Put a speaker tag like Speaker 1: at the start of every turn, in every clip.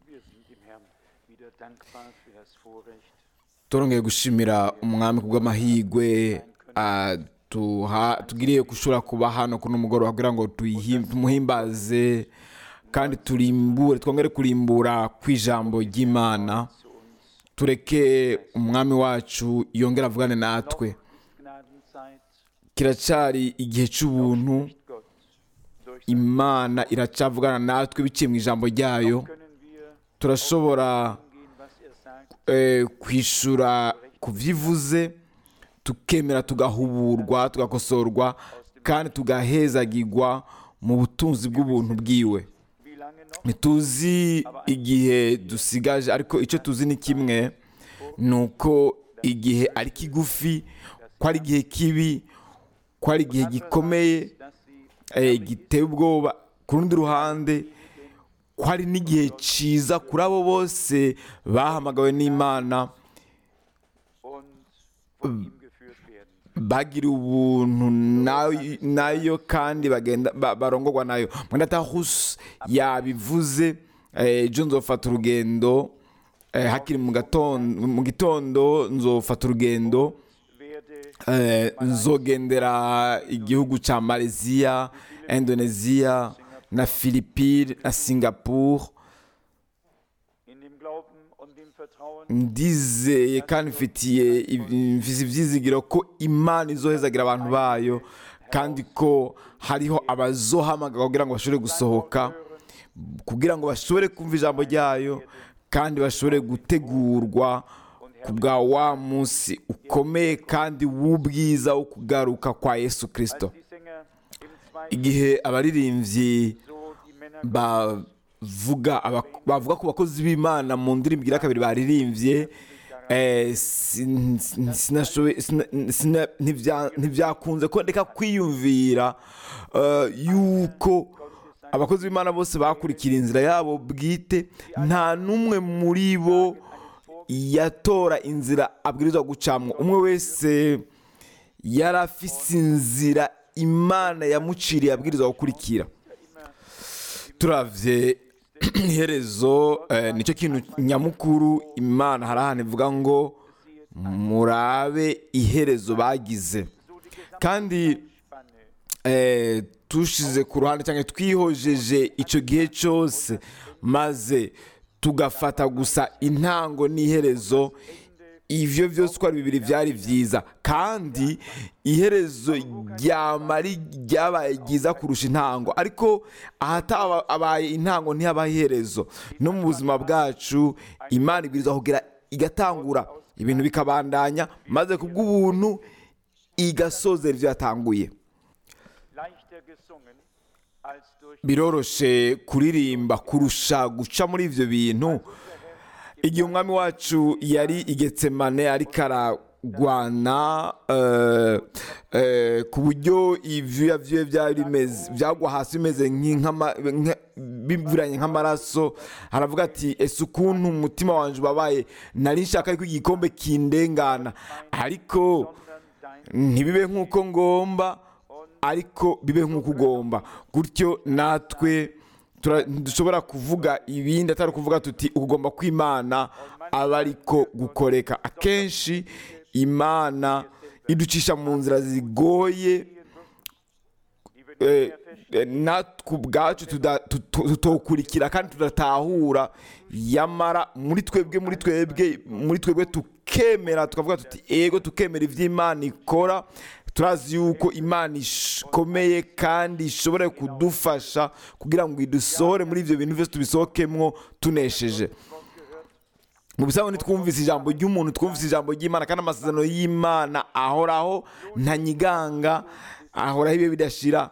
Speaker 1: Wir sind dem Herrn wieder dankbar für das Vorrecht,
Speaker 2: turongeye gushimira umwami ku bw'amahirwe ah, tuha- tugiriye gushobora kuba hano kuno mugoroba kugira ngo tuyihim- tumuhimbaze kandi turimbure twongere kurimbura kw'ijambo ry'imana tureke umwami wacu yongere avugane natwe
Speaker 1: Gnadenzeit,
Speaker 2: kiracyari igihe cy'ubuntu
Speaker 1: nicht Gott. Durch
Speaker 2: imana iracavugana natwe biciye mu ijambo ryayo
Speaker 1: können wir
Speaker 2: turashobora
Speaker 1: gehen, was er sagt,
Speaker 2: eh, kwishura ku byo ivuze tukemera tugahuburwa tugakosorwa kandi tugahezagirwa mu butunzi bw'ubuntu bwiwe
Speaker 1: wie lange noch?
Speaker 2: ntituzi igihe dusigaje ariko icyo tuzi ni kimwe ni uko igihe ari kigufi ko ari igihe kibi ko ari igihe gikomeye
Speaker 1: Dass sie
Speaker 2: eh, giteye ubwoba ku rundi ruhande ko hari n'igihe cyiza kuri abo bose bahamagawe n'imana
Speaker 1: und von ihm geführt werden.
Speaker 2: bagira ubuntu nayo- nayo kandi bagenda ba- barongorwa nayo mwenda hus yabivuze eh, ejo nzofata urugendo eh, hakiri mu gatondo mu gitondo nzofata urugendo
Speaker 1: Werde
Speaker 2: eh, nzogendera igihugu cya malaysia indonesia na philippine na singapore
Speaker 1: in dem Glauben und dem Vertrauen,
Speaker 2: ndizeye kandi mfitiye mfise ibyizigiro ko imana izohezagira abantu bayo kandi ko hariho abazohamagara kugira ngo bashobore gusohoka kugira ngo bashobore kumva ijambo ryayo kandi bashobore gutegurwa ku bwa wa munsi ukomeye kandi w'ubwiza wo kugaruka kwa yesu kirisito
Speaker 1: die Sänger im zweiten
Speaker 2: igihe abaririmbyi
Speaker 1: so die Männer
Speaker 2: bavuga aba- bavuga ku bakozi b'imana mu ndirimbo igira kabiri baririmbye eh, sin- sin- sinashoboye- sina- sina- ntibya- ntibyakunze ko ndeka kwiyumvira eh, yuko abakozi b'imana bose bakurikira inzira yabo bwite nta n'umwe muri bo yatora inzira abwirizwa gucamwo umwe wese yari afise inzira imana yamuciriye abwirizwa gukurikira turavye iherezo eh, nicyo kintu nyamukuru imana hari ahantu ivuga ngo murabe iherezo bagize kandi eh, tushize ku ruhande cyangwa twihojeje icyo gihe cyose maze tugafata gusa intango n'iherezo ivyo byose uko ari bibiri byari byiza kandi iherezo ryamari ryabaye ryiza kurusha intango ariko ahatabaye intango ntihabaho iherezo no mu buzima bwacu imana ibwiriza kugira igatangura ibintu bikabandanya maze ku bw'ubuntu igasozera ibyo yatanguye
Speaker 1: leichter gesungen als durch
Speaker 2: biroroshe kuririmba kurusha guca muri ibyo bintu igihe umwami wacu yari igetsemane ariko aragwana eh, eh, ku buryo ivyuya vyiwe vyari bimeze byagwa hasi bimeze nk'inkama- nka- bivuranye nk'amaraso aravuga ati ese ukuntu umutima wanje ubabaye nari nshaka yuko igikombe kindengana ariko ntibibe nk'uko ngomba ariko bibe nk'uko ugomba gutyo natwe tura- dushobora kuvuga ibindi atari ukuvuga tuti ugomba kwimana aba ariko gukoreka akenshi imana iducisha mu nzira zigoye eh, eh, natwe ubwacu tuda- tuto- tutokurikira kandi tudatahura yamara muri twebwe muri twebwe muri twebwe tukemera tukavuga tuti ego tukemera iby'imana ikora turazi yuko imana ikomeye kandi ishobora kudufasha kugira ngo idusohore muri ibyo bintu byose tubisohokemwo tunesheje mu bisanzwe ntitwumvise ijambo ry'umuntu twumvise ijambo ry'imana kandi amasezerano y'imana ahoraho ntanyiganga ahoraho ibihe bidashira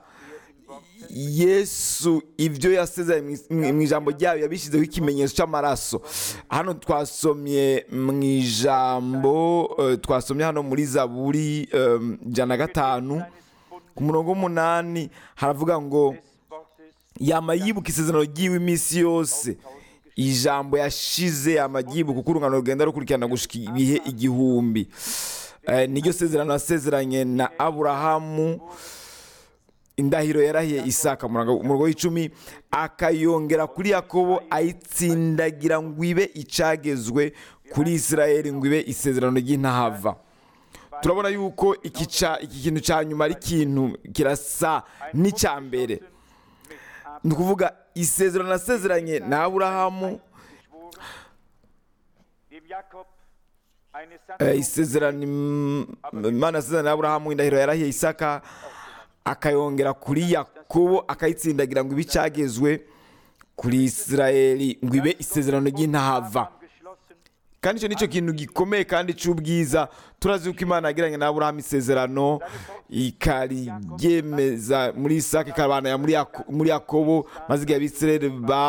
Speaker 2: yesu ibyo yasezeranye mu- mu ijambo ryayo yabishyizeho ikimenyetso cy'amaraso hano twasomye mu ijambo eh, twasomye hano muri zaburi eh, ijana na gatanu ku murongo w'umunani haravuga ngo yama yibuka isezerano ry'iwe iminsi yose ijambo yashize amagibu kuko urungano rugenda rukurikirana gushika ibihe igihumbi Eh, niryo sezerano yasezeranye na aburahamu indahiro yarahiye isaka umurongo w'icumi akayongera kuri yakobo ayitsindagira ngo ibe icagezwe kuri isirayeli ngo ibe isezerano ry'intahava turabona yuko iki kintu cya nyuma ari ikintu kirasa n'icya mbere ni ukuvuga isezerano nasezeranye na aburahamu isezerano imana yasezeranye na aburahamu indahiro yarahiye isaka akayongera kuri yakobo akayitsindagira ngo ibe icagezwe kuri isirayeli ngo ibe isezerano ry'intahava kandi icyo nicyo kintu gikomeye kandi cy'ubwiza turazi yuko imana yagiranye na aburahamu isezerano ikariryemeza muri isaka ikabanaya muri yakobo maze igihe abisirayeli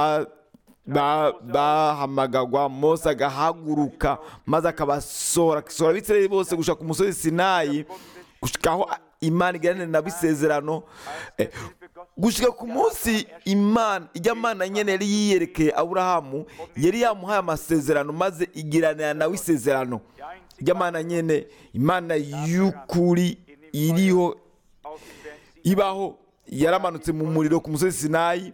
Speaker 2: bahamagagwa mose agahaguruka maze akabasohora agasohora abisirayeli bose gushaka ku musozi sinayi aho imana iganira nabo isezerano gushyira ku munsi imana ijya mana nyine yari yiyerekeye aburahamu yari yamuhaye amasezerano maze igiranira nawe isezerano ijya mana nyine imana y'ukuri iriho ibaho yaramanutse mu muriro ku musozi sinayi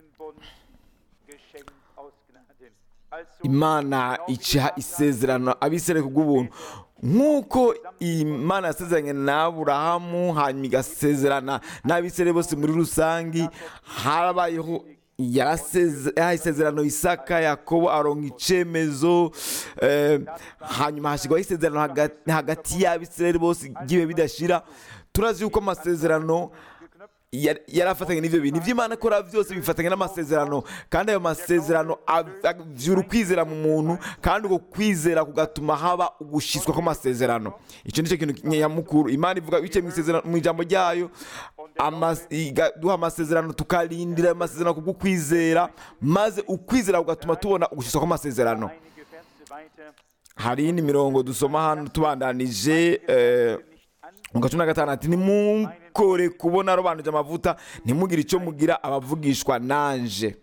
Speaker 2: imana ica isezerano abisirayeli kubw'ubuntu nk'uko imana yasezeranye na aburahamu hanyuma igasezerana n'abisirayeli bose muri rusange harabayeho yahaye isezerano isaka yakobo aronka icyemezo hanyuma hashyirwaho isezerano hagati y'abisirayeli bose igihe bidashira turazi yuko amasezerano yari afatanye n'ibyo bintu ibyo imana ikora byose bifatanya n'amasezerano kandi ayo masezerano abyura ukwizera mu muntu kandi uko kwizera kugatuma haba ugushyiswa kw'amasezerano icyo ni cyo kintu nyamukuru imana ivuga biciye mu ijambo ryayo duha amasezerano tukarindira ayo masezerano kubwo kwizera maze ukwizera kugatuma tubona ugushyiswa kw'amasezerano hari iyindi mirongo dusoma hano tubandanije mu gace na gatanu ati nimukore kubona arobanuje amavuta ntimugire icyo mugira abavugishwa nanje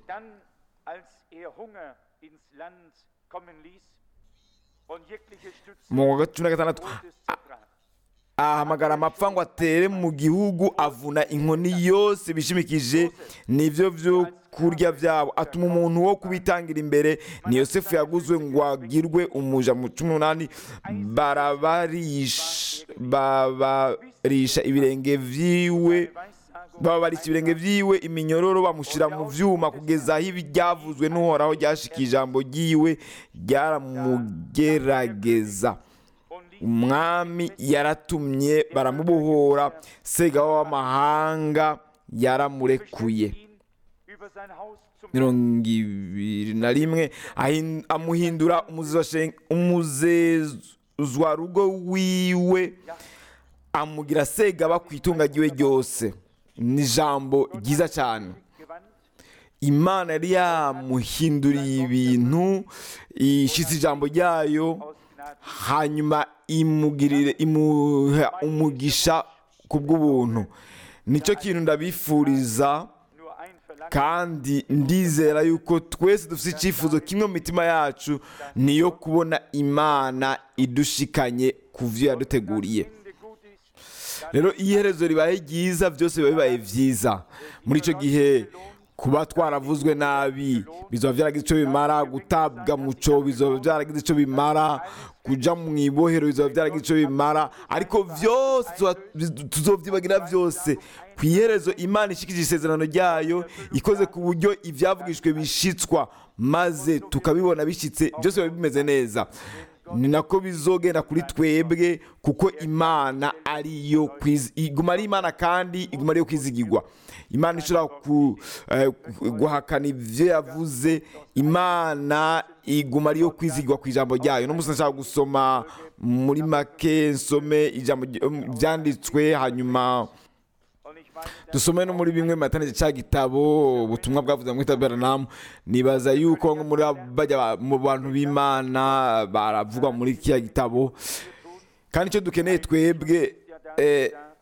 Speaker 2: mu gace na gatandatu ahamagara amapfa ngo atere mu gihugu avuna inkoni yose bishimikije nibyo byo kurya byabo atuma umuntu wo kubitangira imbere ni yosefu yaguzwe ngo agirwe umuja mu cumi n'umunani babarisha ibirenge byiwe babarisha ibirenge byiwe iminyororo bamushyira mu byuma kugeza aho ibyavuzwe n'uhoraho ryashika ijambo ryiwe ryaramugerageza umwami yaratumye baramubohora segaho w'amahanga yaramurekuye mirongo ibiri na rimwe amuhindura umuzezwarugo wiwe amugira segaba ku itunga ryiwe ryose ni ijambo ryiza cyane imana yari yamuhinduriye ibintu ishyitse ijambo ryayo hanyuma imugirire imuha umugisha ku bw'ubuntu nicyo kintu ndabifuriza kandi ndizera yuko twese dufite icyifuzo kimwe mu mitima yacu niyo kubona imana idushikanye ku byo yaduteguriye rero iyo iherezo ribaye ryiza byose biba bibaye byiza muri icyo gihe kuba twaravuzwe nabi bizaba byaragize icyo bimara gutabwa mu cyobo bizaba byaragize icyo bimara kujya mu ibohero bizaba byaragize icyo bimara ariko byose tuzobyibagira byose ku iherezo imana ishikije isezerano ryayo ikoze ku buryo ibyavugishwe bishitswa maze tukabibona bishyitse byose biba bimeze neza ni nako bizogenda kuri twebwe kuko imana ariyo iguma ari imana kandi iguma ariyo kwizigirwa imana ishobora guhakana ibyo yavuze imana iguma ariyo kwizigirwa ku ijambo ryayo no nshaka gusoma muri make nsome ijambo byanditswe hanyuma dusome no muri bimwe mu cya gitabo ubutumwa bwavuze mu itaberanamu nibaza yuko nko muri bajya mu bantu b'imana baravugwa muri kiriya gitabo kandi icyo dukeneye twebwe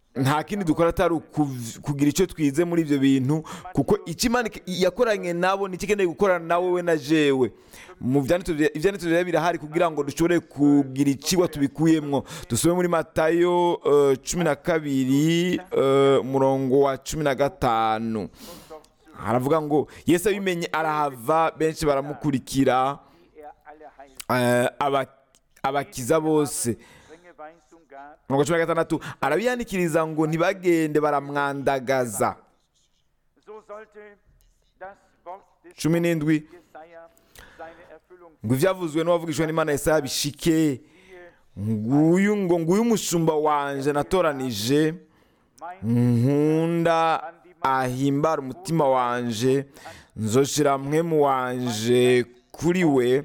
Speaker 2: nta kindi dukora atari ukuv- kugira icyo twize muri ibyo bintu kuko icyo imana ik- yakoranye nabo nicyo ikeneye gukorana na wowe na jewe mu byanditswe bya- ibyanditswe rero birahari kugira ngo dushobore kugira ikiwa tubikuyemo dusome muri matayo eh, cumi na kabiri eh, umurongo wa cumi na gatanu haravuga ngo yesu abimenye arahava benshi baramukurikira
Speaker 1: die er alle heilt.
Speaker 2: eh, aba- abakiza bose
Speaker 1: Strenge Weisung gab,
Speaker 2: mirongo cumi na gatandatu arabihanikiriza ngo ntibagende baramwandagaza
Speaker 1: so sollte das Wort des
Speaker 2: cumi n'indwi
Speaker 1: Jesaja seine Erfüllung
Speaker 2: ngo ibyavuzwe n'uwavugishwa n'imana yesaya bishike
Speaker 1: finden.
Speaker 2: nguyu ngo nguyu umushumba wanje natoranije
Speaker 1: Mein
Speaker 2: nkunda ahimbara umutima wanje nzoshira mwemu wanje kuri we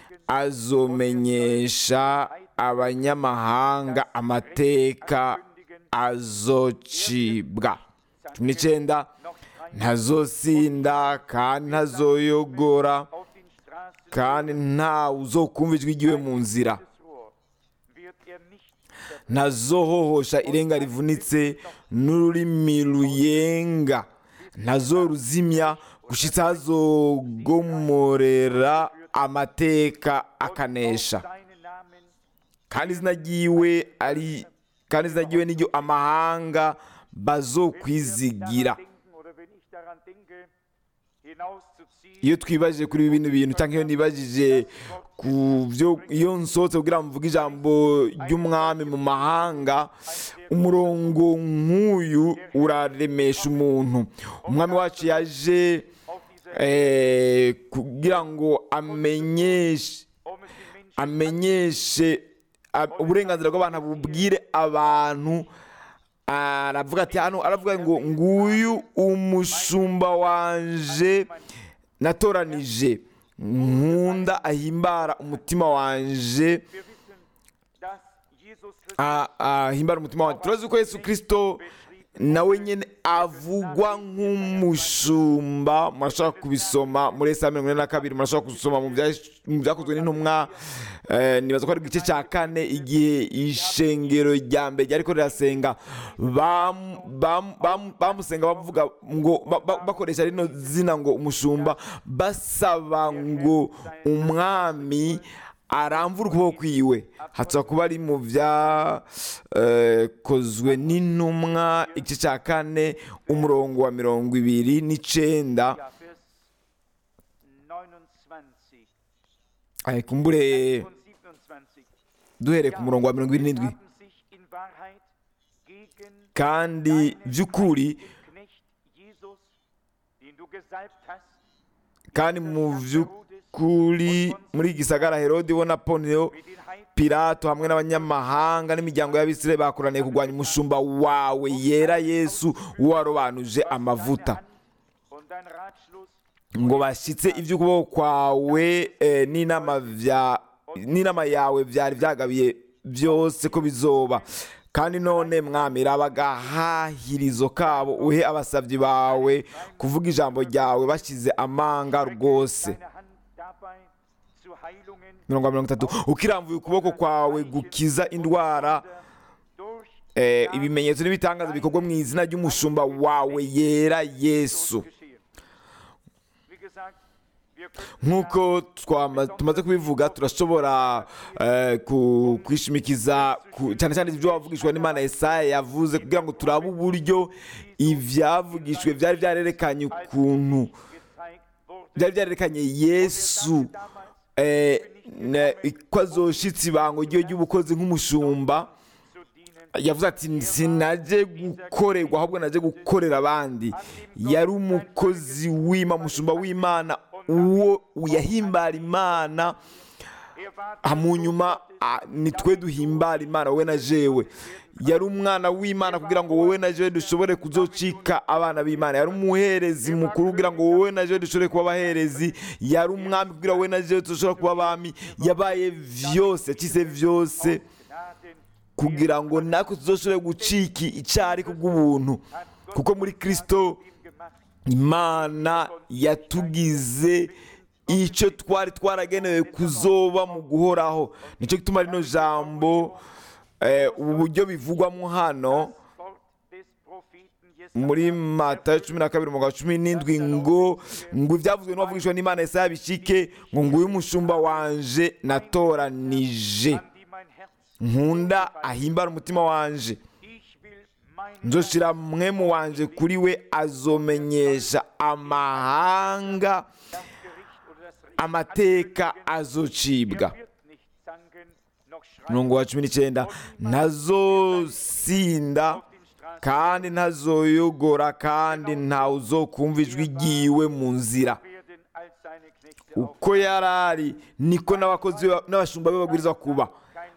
Speaker 2: azomenyesha abanyamahanga amateka azocibwa cumi n'icyenda
Speaker 1: noch drei
Speaker 2: ntazosinda kandi ntazoyogora
Speaker 1: auf den Straßen
Speaker 2: kandi ntawe uzokumva ijwi ryiwe mu nzira
Speaker 1: des Rohr wird er nicht
Speaker 2: ntazohohosha irenga rivunitse n'ururimi ruyenga ntazoruzimya gushitsa hazogomorera amateka akanesha
Speaker 1: seinen Namen
Speaker 2: kandi izina ryiwe ari kandi izina ryiwe niryo amahanga bazokwizigira
Speaker 1: denken oder wenn ich daran denke, hinauszuziehen,
Speaker 2: iyo twibajije kuri bino bintu cyangwa iyo nibajije ku byo iyo nsohotse kugira ngo mvuge ijambo ry'umwami mu mahanga umurongo nk'uyu uraremesha umuntu umwami wacu yaje
Speaker 1: auf diese,
Speaker 2: eh, kugira ngo amenyeshe
Speaker 1: um es den Menschen
Speaker 2: amenyeshe a- uburenganzira bw'abantu bubwire abantu aravuga ati hano aravuga ngo nguyu umushumba wanje natoranije nkunda ahimbara umutima wanje
Speaker 1: Wir wissen, dass Jesus Christus
Speaker 2: a- ahimbara umutima wanje turazi ko yesu kirisito nawe nyine avugwa nk'umushumba murashobora kubisoma muri esa mirongo ine na kabiri murashobora kubisoma mu bya- mu byakozwe n'intumwa eh, nibaza ko ari igice cya kane igihe ishengero rya mbere ryariko rirasenga bam- bam- bam- bamusenga bavuga ngo ba- ba- bakoresha rino zina ngo umushumba basaba ngo umwami aramvura ukuboko kwiwe hatsa kuba ari mu byakozwe n'intumwa igice cya kane umurongo wa mirongo ibiri n'icenda
Speaker 1: ja, Vers 29
Speaker 2: Ay, kumbure
Speaker 1: und 27.
Speaker 2: duhereye ku murongo wa mirongo ibiri n'indwi
Speaker 1: haben sich in Wahrheit gegen
Speaker 2: kandi
Speaker 1: deinen
Speaker 2: by'ukuri
Speaker 1: heiligen Knecht Jesus, den du gesalbt hast,
Speaker 2: kandi mu by'ukuri muri iki gisagara herode bo na poneo
Speaker 1: mit den Heiden
Speaker 2: pilato hamwe n'abanyamahanga n'imiryango y'abisirayeli bakoraniye kurwanya umushumba wawe yera yesu warobanuje amavuta
Speaker 1: und dein Ratschluss
Speaker 2: ngo bashyitse iby'ukuboko kwawe eh, n'inama vya- n'inama yawe byari byagabiye byose ko bizoba kandi none mwami raba agahahirizo kabo uhe abasabyi bawe kuvuga ijambo ryawe bashyize amanga rwose
Speaker 1: deine Hand dabei zu Heilungen
Speaker 2: mirongo mirongo itatu ukirambuye ukuboko kwawe gukiza indwara
Speaker 1: durch
Speaker 2: eh, ibimenyetso n'ibitangaza bikorwa mu izina ry'umushumba wawe yera yesu
Speaker 1: geschehen. Wie gesagt, wir können
Speaker 2: nk'uko twama- tumaze kubivuga turashobora eh, ku- kwishimikiza ku- cyane cyane ibyo wavugishwa n'imana yesaya yavuze kugira ngo turabe uburyo ibyavugishwe byari byarerekanye ukuntu
Speaker 1: gezeigt wurde,
Speaker 2: byari byarerekanye yesu eh, ne- ko azoshitse ibango ryo ry'ubukozi nk'umushumba
Speaker 1: zu dienen.
Speaker 2: yavuze ati sinaje gukorerwa ahubwo naje gukorera abandi yari umukozi w'imana umushumba w'imana uwo yahimbara imana
Speaker 1: Er war
Speaker 2: Ah, mu nyuma ah, ni twe duhimbara imana wowe na jewe yari umwana w'imana kugira ngo wowe na jewe dushobore kuzocika abana b'imana yari umuherezi mukuru kugira ngo wowe na jewe dushobore kuba abaherezi yari umwami kugira ngo wowe na jewe dushobore kuba abami yabaye vyose yakize vyose
Speaker 1: Gnaden
Speaker 2: kugira ngo natwe tuzoshobore gucika icyari kubw'ubuntu kuko muri kristo
Speaker 1: ihm gemacht.
Speaker 2: imana yatugize icyo twari twaragenewe kuzoba mu guhoraho nicyo gituma rino jambo eh, ubu buryo bivugwamo hano
Speaker 1: Wort
Speaker 2: muri matayo cumi na kabiri umugabo cumi n'indwi ngo ngo ibyavuzwe n'uwavugishwa n'imana Yesaya bishike ngo nguyu umushumba wanje natoranije
Speaker 1: an die mein Herz
Speaker 2: nkunda ahimbara umutima wanje
Speaker 1: Ich will mein
Speaker 2: nzoshira mwemu wanje kuri we azomenyesha amahanga
Speaker 1: das Gericht oder das Recht
Speaker 2: amateka azocibwa
Speaker 1: Er wird nicht zanken noch schreien
Speaker 2: umurongo wa cumi n'icyenda ntazosinda
Speaker 1: auf den Straßen
Speaker 2: kandi ntazoyogora kandi ntawe uzokumva ijwi ryiwe mu nzira
Speaker 1: werden als seine Knechte auf
Speaker 2: uko yari ari niko n'abakozi be- n'abashumba be babwiriza kuba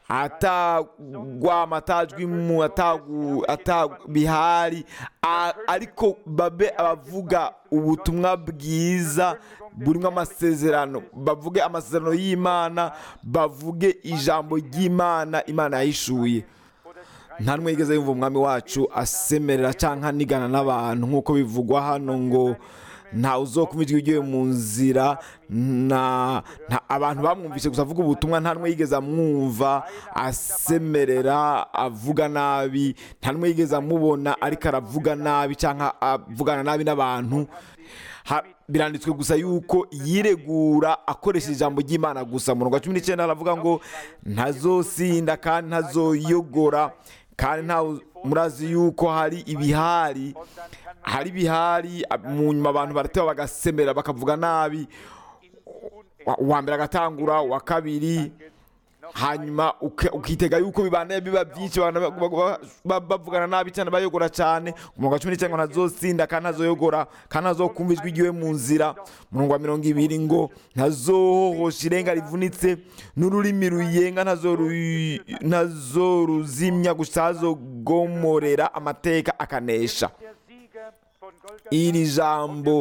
Speaker 2: atagwama atajwimu atagu- atabihari a- ariko babe abavuga ubutumwa bwiza burimo amasezerano bavuge amasezerano y'imana bavuge ijambo ry'imana imana yahishuye
Speaker 1: oder schreien
Speaker 2: nta n'umwe yigeze yumva umwami wacu asemerera cyangwa anigana n'abantu nk'uko bivugwa hano ngo ntawe uzokuma ijwi ryiwe mu nzira nta nta- abantu bamwumvise gusa avuga ubutumwa nta n'umwe yigeze amwumva asemerera avuga nabi nta n'umwe yigeze amubona ariko aravuga nabi cyangwa avugana nabi n'abantu Ha- biranditswe gusa yuko yiregura akoresheje ijambo ry'imana gusa mu wa cumi n'icyenda aravuga ngo ntazosinda kandi ntazoyogora kandi ntawe murazi yuko hari ibihari hari ibihari ab- mu nyuma abantu barateba bagasemera bakavuga nabi Wa- uwa mbere agatangura uwa kabiri hanyuma uke- ukitega yuko bibanaye biba byinshi abantu ba- ba- ba- bavugana nabi cyane bayogora cyane umurongo wa cumi n'icyenda ngo ntazosinda kandi ntazoyogora kandi ntazokumva ijwi ryiwe mu nzira umurongo wa mirongo ibiri ngo ntazohohosha irenga rivunitse n'ururimi ruyenga ntazoru- ntazoruzimya gusa hazogomorera amateka akanesha
Speaker 1: der Sieger von Golgatha
Speaker 2: iri jambo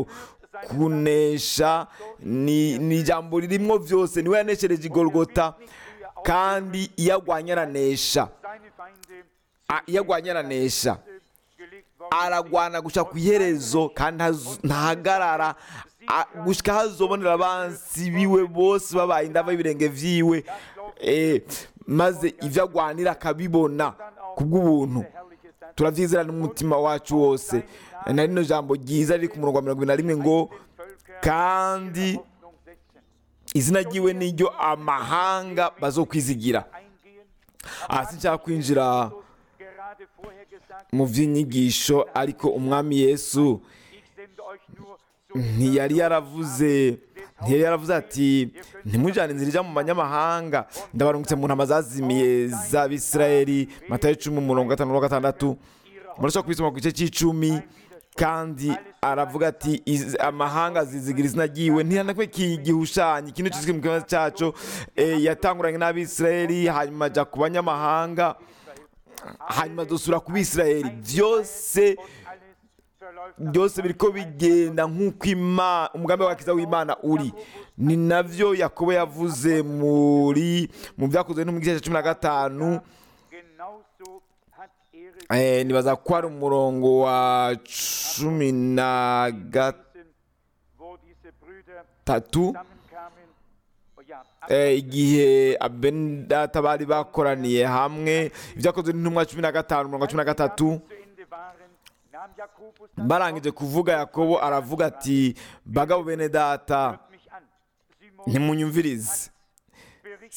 Speaker 2: kunesha ni ni ijambo ririmo byose niwe yaneshereje igorogota kandi iyo agwanye aranesha
Speaker 1: seine Feinde
Speaker 2: A- iyo agwanye aranesha
Speaker 1: gelegt worden
Speaker 2: aragwana gushika ku iherezo kandi ntaz- ntahagarara A- gushika hazobonera abansi biwe bose babaye indava y'ibirenge vyiwe Eh, maze ibyo agwanira akabibona kubw'ubuntu
Speaker 1: herrliches Sein
Speaker 2: turabyizera n'umutima wacu wose na rino jambo ryiza riri ku murongo wa mirongo ibiri na rimwe ngo
Speaker 1: Völker
Speaker 2: kandi
Speaker 1: Hoffnung setzen.
Speaker 2: izina ryiwe niryo amahanga bazokwizigira
Speaker 1: Eingehen,
Speaker 2: aha sinshaka kwinjira
Speaker 1: gerade vorher gesagt,
Speaker 2: mu by'inyigisho ariko umwami yesu
Speaker 1: ich sende euch nur so
Speaker 2: ntiyari yaravuze ntiyari yaravuze ati ntimujyane inzira ijya mu banyamahanga ndabarungitse mu ntama zazimiye z'abisirayeli matayo icumi umurongo gatanu na gatandatu murashobora kubisoma ku gice cy'icumi kandi aravuga ati "Iz- amahanga zizigira izina ryiwe ntihanakwe kigihushanyo ikintu kizwi mu kibazo cyacu eh, yatanguranye n'abisirayeli hanyuma ajya ku banyamahanga hanyuma dusura ku bisirayeli byose
Speaker 1: alles verläuft
Speaker 2: byose biriko bigenda nk'uko Ima- umugambi w'agakiza w'imana uri ni navyo yakobo yavuze muri mu byakozwe no mu gice cya cumi na gatanu
Speaker 1: genauso hat er es
Speaker 2: eh, nibaza ko ari umurongo wa cumi na
Speaker 1: gelesen, wo diese Brüder
Speaker 2: gatatu
Speaker 1: zusammenkamen. Oh ja,
Speaker 2: eh, igihe abendata bari bakoraniye hamwe ibyakozwe n'intumwa cumi na gatanu umurongo wa cumi na gatatu
Speaker 1: zu Ende waren, nahm Jakobus das
Speaker 2: barangije kuvuga yakobo aravuga ati bagabo bene data
Speaker 1: Hört mich an. Simon
Speaker 2: ntimunyumvirize
Speaker 1: berichtet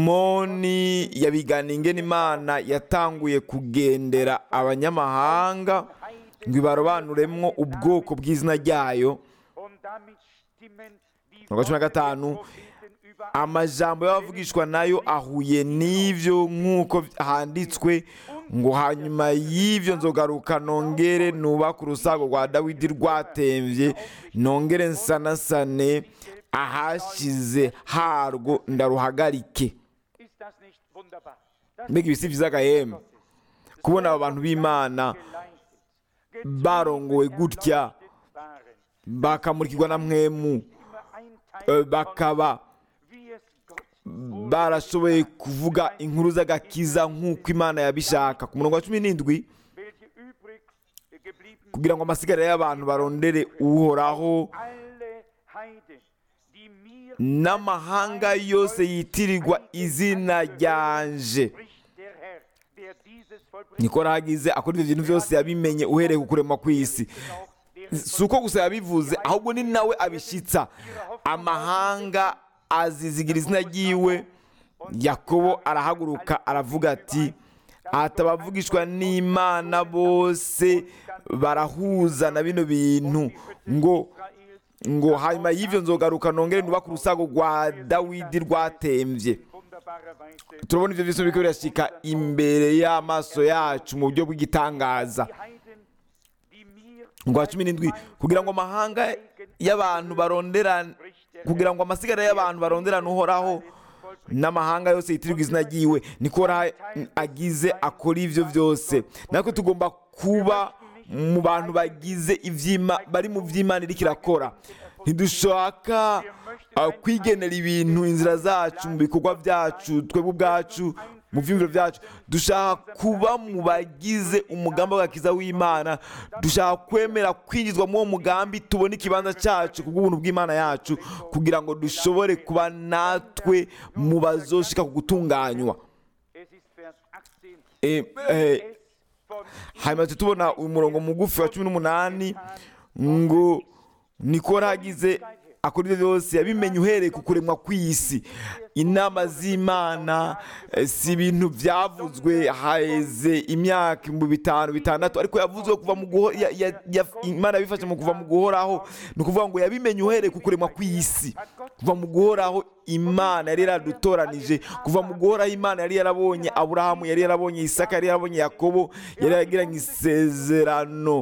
Speaker 2: simoni yabigana ingene imana yatanguye kugendera abanyamahanga ngo ibarobanuremwo ubwoko bw'izina ryayo
Speaker 1: und damit stimmen die
Speaker 2: Mirongo cumi na gatanu
Speaker 1: Propheten über
Speaker 2: amajambo y'abavugishwa nayo ahuye n'ivyo nk'uko handitswe ngo hanyuma y'ivyo nzogaruka nongere nubaka urusago rwa dawidi rwatemvye nongere nsanasane ahashize harwo ndaruhagarike
Speaker 1: Ist das nicht wunderbar? Das
Speaker 2: mbega ibisi vyiza agahembe kubona aba bantu b'imana
Speaker 1: geleistet,
Speaker 2: barongowe gutya
Speaker 1: erleuchtet waren.
Speaker 2: bakamurikirwa na mwemu
Speaker 1: Immer ein Teil
Speaker 2: eh, bakaba
Speaker 1: wie es Gott
Speaker 2: barashoboye kuvuga inkuru z'agakiza nk'uko imana yabishaka ku murongo wa cumi n'indwi
Speaker 1: welche übrig geblieben
Speaker 2: kugira ngo amasigara y'abantu barondere uhoraho
Speaker 1: alle Heiden, die mir
Speaker 2: n'amahanga yose yitirirwa izina ryanje
Speaker 1: spricht der Herr, der er dieses vollbringt,
Speaker 2: niko ragize akora ibyo bintu byose yabimenye uhereye ku kurema kw'isi
Speaker 1: auch deren
Speaker 2: si uko gusa yabivuze ahubwo ni nawe abishyitsa amahanga azizigira izina ryiwe yakobo arahaguruka aravuga ati atabavugishwa n'imana bose barahuza na bino bintu ngo
Speaker 1: Israels
Speaker 2: ngo hanyuma y'ibyo nzogaruka nongere nubake urusago rwa dawidi rwatembye
Speaker 1: wunderbarer Weise
Speaker 2: turabona ibyo byose biriko birashyika imbere y'amaso yacu mu buryo bw'igitangaza
Speaker 1: die Heiden, die mir
Speaker 2: ngo cumi n'indwi kugira ngo amahanga y'abantu barondera kugira ngo amasigara y'abantu baronderane uhoraho n'amahanga yose yitirirwa izina ryiwe niko ra- agize akora ibyo byose natwe tugomba kuba mu bantu bagize ibyima bari mu by'imana iriko irakora ntidushaka uh, kwigenera ibintu inzira zacu mu bikorwa byacu twebwe ubwacu mu byumviro byacu dushaka kuba mu bagize umugambi w'agakiza w'imana dushaka kwemera kwinjizwa muri uwo mugambi tubone ikibanza cyacu ku bw'ubuntu bw'imana yacu kugira ngo dushobore kuba natwe mu bazoshika ku gutunganywa
Speaker 1: Es ist Vers 18.
Speaker 2: Eh, eh,
Speaker 1: Es von
Speaker 2: hanyuma tujya tubona uyu murongo mugufi wa cumi n'umunani ngo niko ragize akora ibyo byose yabimenye uhereye ku kuremwa kw'isi inama z'imana eh, si ibintu byavuzwe haheze imyaka ibihumbi bitanu bitandatu ariko yavuzwe kuva mu guho ya- ya- ya- imana yabifashe mu kuva mu guhoraho ni ukuvuga ngo yabimenye uhereye ku kuremwa kw'isi kuva mu guhoraho imana yari yaradutoranije kuva mu guhoraho imana yari yarabonye aburahamu yari yarabonye isaka yari yarabonye yakobo yari yaragiranye isezerano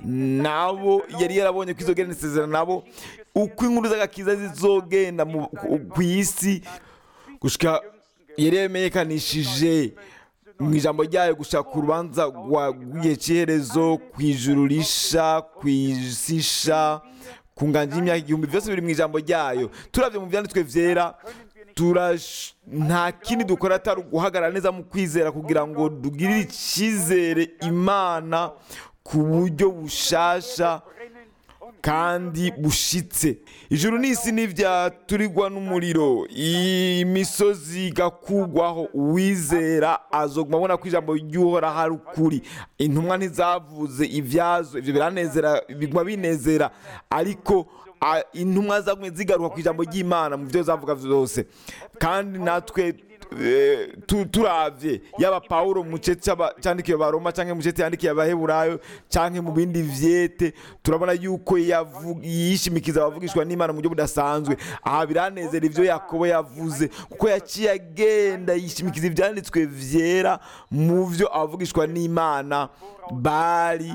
Speaker 2: nabo yari yarabonye ko izogirana isezerano nabo uko inkuru z'agakiza zizogenda mu- ku- ku isi gushika yari yamenyekanishije mu ijambo ryayo gushaka ku rubanza rwa- rw'igihe cy'iherezo ku ijuru risha ku isi isha ku nganje y'imyaka igihumbi byose biri mu ijambo ryayo turabye mu byanditswe byera turash- nta kindi dukora atari uguhagarara neza mu kwizera kugira ngo tugirire icyizere imana ku buryo bushasha
Speaker 1: brennen und
Speaker 2: kandi bushitse ijuru n'isi ntibyaturirwa n'umuriro imisozi igakugwaho uwizera azoguma abona ko ijambo ry'uhoraho ari ukuri intumwa ntizavuze ibyazo ibyo biranezera biguma binezera ariko a- intumwa zagumye zigaruka ku ijambo ry'imana mu byo zavuga byose kandi natwe eh, tu- turavye yaba pawulo mu gice cy'aba- cyandikiwe baroma cyangwa mu gice yandikiye abaheburayo cyangwa mu bindi vyete turabona yuko yavu- yishimikiza abavugishwa n'imana mu buryo budasanzwe aha biranezera ivyo yakobo yavuze kuko yaciye agenda yishimikiza ivyanditswe vyera mu vyo abavugishwa n'imana bari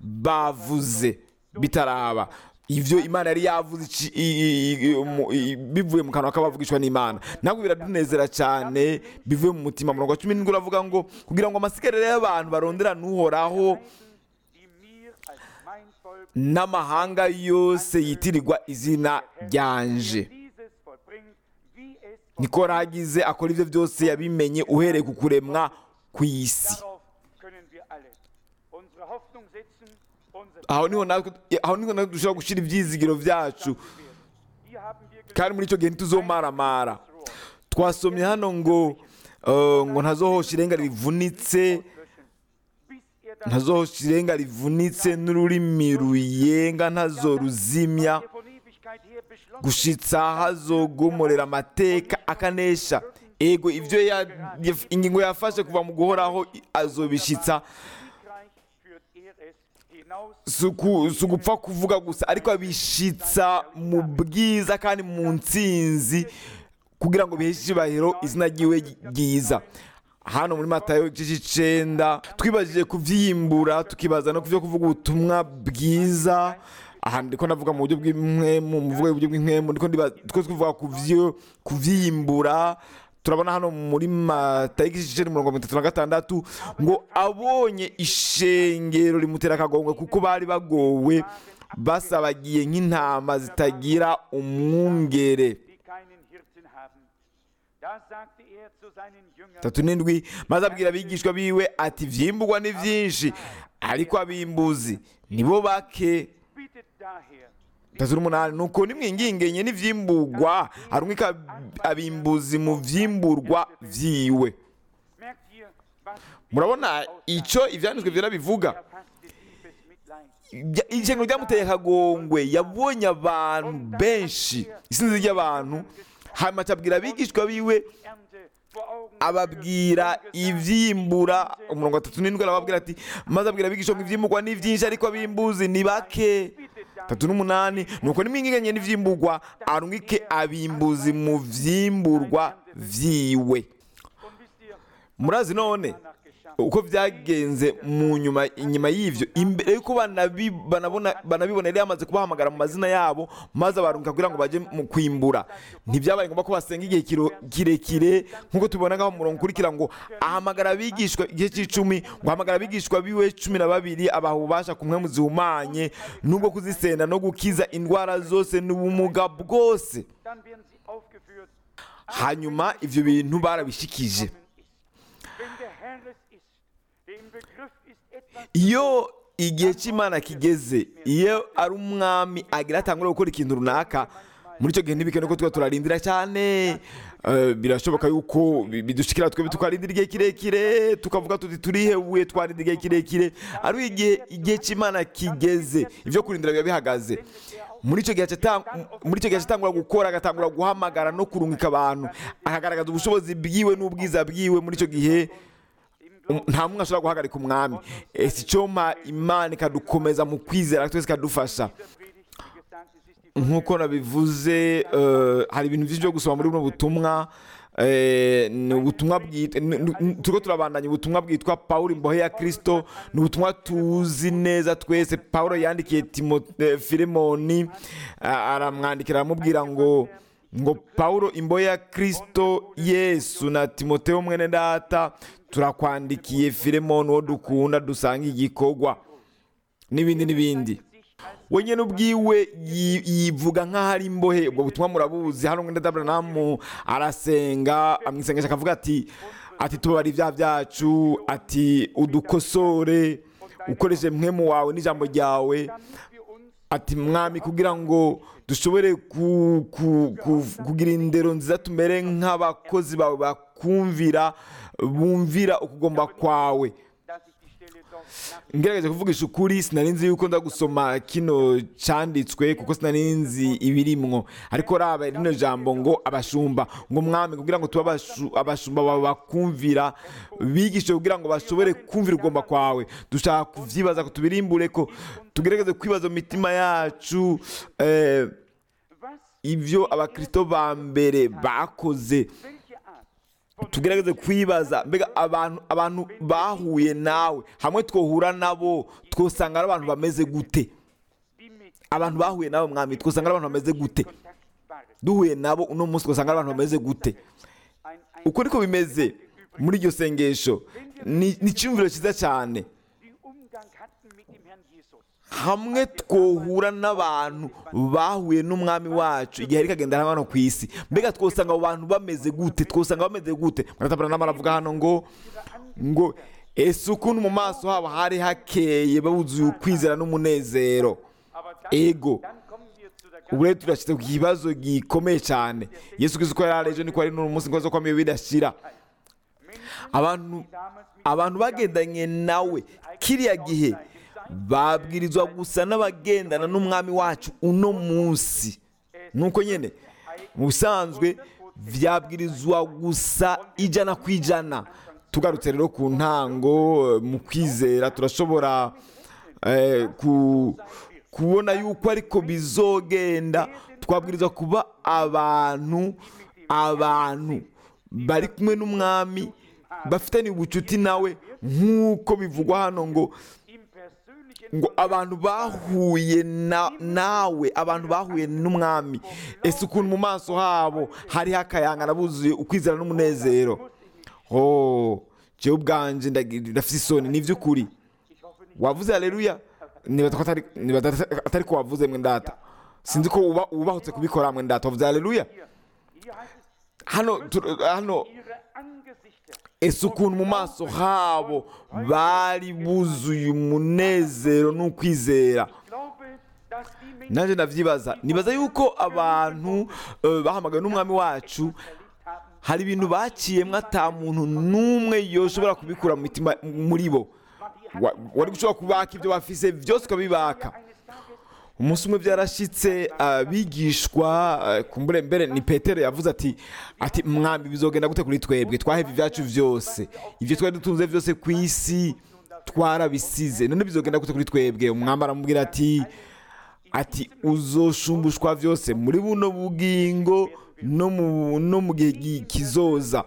Speaker 2: bavuze bitaraba ivyo imana yari yavuze ici- i- i- i- mu- i- bivuye mu kanwa k'abavugishwa n'imana ntabwo biradunezera cyane bivuye mu mutima murongo wa cumi n'indwi uravuga ngo kugira ngo amasigariro y'abantu baronderane uhoraho
Speaker 1: die mir als mein Volk
Speaker 2: n'amahanga yose yitirirwa izina ryanje
Speaker 1: dieses vollbringt, wie es
Speaker 2: niko ragize akora ibyo byose yabimenye uhereye ku kuremwa kw'isi
Speaker 1: Darauf können wir alle unsere Hoffnung setzen, unsere
Speaker 2: aho niho natwe aho niho natwe dushobora gushyira ibyizigiro byacu
Speaker 1: Hier haben wir
Speaker 2: kandi muri icyo gihe ntituzomaramara twasomye hano ngo eh, ngo ntazohosha irenga rivunitse
Speaker 1: löschen, bis er das
Speaker 2: ntazohosha irenga rivunitse n'ururimi ruyenga ntazoruzimya
Speaker 1: von Ewigkeit her beschlossen
Speaker 2: gushitsa hazogomorera amateka akanesha ego ibyo ya- yaf- ingingo yafashe kuva mu guhoraho i- azobishitsa
Speaker 1: Siegreich führt er es hinaus
Speaker 2: si uku- si ugupfa kuvuga gusa ariko abishitsa mu bwiza kandi mu ntsinzi kugira ngo biheshe icyubahiro izina ryiwe ryiza hano muri matayo igice cy'icenda twibajije kuvyimbura tukibaza no kuvyo kuvuga ubutumwa bwiza aha ndiko ndavuga mu buryo bw'impwemu mu buryo bw'impwemu ndiko ndibaza two tuvuga kuvyo kuvyimbura turabona hano muri matayo igice c'icenda umurongo wa mirongo itatu na gatandatu ngo abonye ishengero rimutera akagongwe kuko bari bagowe basabagiye nk'intama zitagira umwungere
Speaker 1: die keinen Hirten haben. Da sagte er zu seinen Jüngern,
Speaker 2: tatu n'indwi maze abwira abigishwa biwe ati vyimburwa ni vyinshi ariko abimbuzi nibo bake
Speaker 1: bittet daher,
Speaker 2: tatu n'umunani nuko nimwingingenye n'ivyimburwa harumwika abimbuzi mu vyimburwa vyiwe
Speaker 1: merkt ihr, was
Speaker 2: murabona icyo ibyanditswe byera bivuga
Speaker 1: erfasste tiefes Mitleid.
Speaker 2: Ibya- ishyano ryamuteye akagongwe yabonye abantu benshi isinzi ry'abantu hanyuma acabwira abigishwa biwe
Speaker 1: Ernte vor Augen
Speaker 2: ababwira ibyimbura umurongo wa tatu n'indwi arababwira ati maze abwira abigishwa ngo ibyimburwa ni byinshi ariko abimbuzi ni bake tatu n'umunani nuko nimwingiganye n'ivyimburwa arungike abimbuzi mu vyimburwa vyiwe
Speaker 1: Und wisst ihr,
Speaker 2: murazi none
Speaker 1: danach geschah.
Speaker 2: uko byagenze mu nyuma inyuma y'ivyo imbere yuko banabi- banabona banabibona yari yamaze kubahamagara mu mazina yabo maze abarunga kugira ngo baje mu kwimbura ntibyabaye ngombwa ko basenga igihe kiro- kirekire nk'uko tubibona ngaho mu murongo ukurikira ngo ahamagara abigishwa igihe cy'icumi ngo ahamagara abigishwa biwe cumi na babiri abaha ububasha kumwe mu zihumanye n'ubwo kuzisenda no gukiza indwara zose n'ubumuga bwose
Speaker 1: Dann werden sie aufgeführt.
Speaker 2: hanyuma ivyo bintu barabishikije
Speaker 1: Wenn der Herr es ist, der im Begriff ist, etwas
Speaker 2: iyo igihe cy'imana kigeze iyo ari umwami agira atangura gukora ikintu runaka muri icyo gihe ntibikene ko tuba turarindira cyane Eh, birashoboka yuko bi- bidushikira twebwe tukarindira igihe kirekire tukavuga tuti turihebuye twarindira igihe kirekire ari igihe igihe cy'imana kigeze ibyo kurindira biba bihagaze muri icyo gihe acata- muri icyo gihe atangura gukora agatangura guhamagara no kurungika abantu akagaragaza ubushobozi bwiwe n'ubwiza bwiwe muri icyo gihe Um, nta mumwe ashobora guhagarika umwami ese icyoma imana ikadukomeza mu kwizera twese ikadufasha
Speaker 1: der Predigt, wie gesagt, es ist die
Speaker 2: nk'uko nabivuze eh, hari ibintu byinshi byo gusoma muri buno butumwa eh, ni ubutumwa bwitwa turiko turabandanya ubutumwa bwitwa pawulo imbohe ya kristo ni ubutumwa tuzi neza twese pawulo yandikiye Timo- eh, filemoni ah, aramwandikira aramubwira ngo ngo pawulo imbohe ya kristo yesu na timoteo mwene data turakwandikiye filemoni uwo dukunda dusanga igikorwa n'ibindi n'ibindi we nyine ubwiwe yi- yivuga nk'aho ari imbohe ubwo butumwa murabuzi hano mwenda daburamu arasenga amwisengesha akavuga ati ati tubabare ibyaha byacu ati udukosore ukoreshe mwemu wawe n'ijambo ryawe
Speaker 1: damit wir uns
Speaker 2: ati mwami kugira ngo dushobore ku- ku- ku- kugira indero nziza tumere nk'abakozi bawe bakumvira bumvira ukugomba kwawe
Speaker 1: dass ich die Stelle doch nach
Speaker 2: ngerageje kuvugisha ukuri sinari nzi yuko nza gusoma kino cyanditswe kuko sinari nzi ibirimwo ariko raba rino jambo ngo abashumba ngo mwami kugira ngo tube abashu- abashumba bawe bakumvira bigishe kugira ngo bashobore kumvira ugomba kwawe dushaka kuvyibaza ko tubirimbure ko tugerageze kwibaza mu mitima yacu eh,
Speaker 1: was,
Speaker 2: ivyo abakristo ba mbere bakoze
Speaker 1: welche Art von
Speaker 2: tugerageze kwibaza mbega abantu abantu bahuye nawe hamwe twohura nabo twosanga ari abantu bameze gute
Speaker 1: die mit
Speaker 2: abantu bahuye nabo mwami twosanga ari abantu bameze gute
Speaker 1: Kontakt waren.
Speaker 2: duhuye nabo uno munsi twosanga ari abantu bameze gute
Speaker 1: Ein, ein,
Speaker 2: uko niko bimeze muri iryo sengesho ni ni icyumviro cyiza cyane
Speaker 1: die Umgang hatten mit dem Herrn Jesus.
Speaker 2: hamwe twohura n'abantu bahuye n'umwami wacu igihe ari kagenda hano ku isi mbega twosanga abo bantu bameze gute twosanga bameze gute muratabara n'amaravuga hano ngo ngo ese ukuntu mu maso habo hari hakeye babuzuye ukwizera n'umunezero
Speaker 1: Aber dann,
Speaker 2: ego
Speaker 1: dann kommen wir zu der
Speaker 2: ubu rero turashyize ku kibazo gikomeye cyane yesu kristo uko yari ari ejo niko ari n'uyu munsi ngo kwamiye bidashira abantu abantu bagendanye nawe kiriya gihe babwirizwa gusa n'abagendana n'umwami wacu uno munsi nuko nyine mu busanzwe byabwirizwa gusa ijana ku ijana tugarutse rero ku ntango eh, mu kwizera turashobora eh, ku- kubona yuko ariko bizogenda twabwirizwa kuba abantu abantu bari kumwe n'umwami bafitanye ubucuti nawe nk'uko bivugwa hano ngo
Speaker 1: im persönlichen
Speaker 2: ngo abantu bahuye na, nawe abantu bahuye n'umwami ese ukuntu mu maso habo hariho akayangana buzuye ukwizera n'umunezero oh jewe ubwanje ndagira- ndafite isoni ni iby'ukuri wavuze haleluya nibaza ko atari nibaza atari ko wavuze mwe ndata sinzi ko uba ubahutse kubikora mwe ndata wavuze haleluya
Speaker 1: hier heißt es,
Speaker 2: hano tur- hano
Speaker 1: ihre Angesichter
Speaker 2: ese ukuntu mu maso habo bari buzuye umunezero n'ukwizera
Speaker 1: Ich glaube, dass die Menschen
Speaker 2: nanjye ndabyibaza nibaza yuko abantu eh, bahamagawe n'umwami wacu
Speaker 1: erlebt haben,
Speaker 2: hari ibintu baciyemo ata muntu n'umwe yoshobora kubikura mu mitima muri bo Wa- wari gushobora kubaka ibyo bafise byose ukabibaka umunsi umwe byarashitse abigishwa eh, kumbure mbere ni petero yavuze ati ati mwambi bizogenda gute kuri twebwe twahebye ibyacu byose ibyo twari dutunze byose ku isi twarabisize none bizogenda gute kuri twebwe umwami aramubwira ati ati uzoshumbushwa byose muri buno bugingo no mu no mu gihe gi- kizoza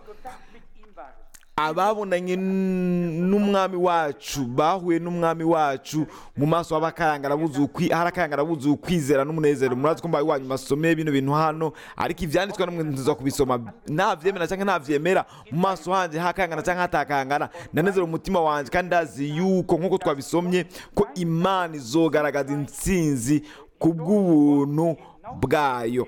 Speaker 2: ababonanye n- n'umwami wacu bahuye n'umwami wacu mu maso h'abakayangara buzuye ukwi- hari akayangara buzuye ukwizera n'umunezero murazi ko mbaye wanyu masomeye bino bintu hano ariko ivyanditswe namwe ntuza kubisoma navyemera cyangwa ntavyemera mu maso hanje hakayangana cyangwa hatakayangana ndanezera umutima wanje kandi ndazi yuko nk'uko twabisomye ko imana izogaragaza intsinzi ku bw'ubuntu bwayo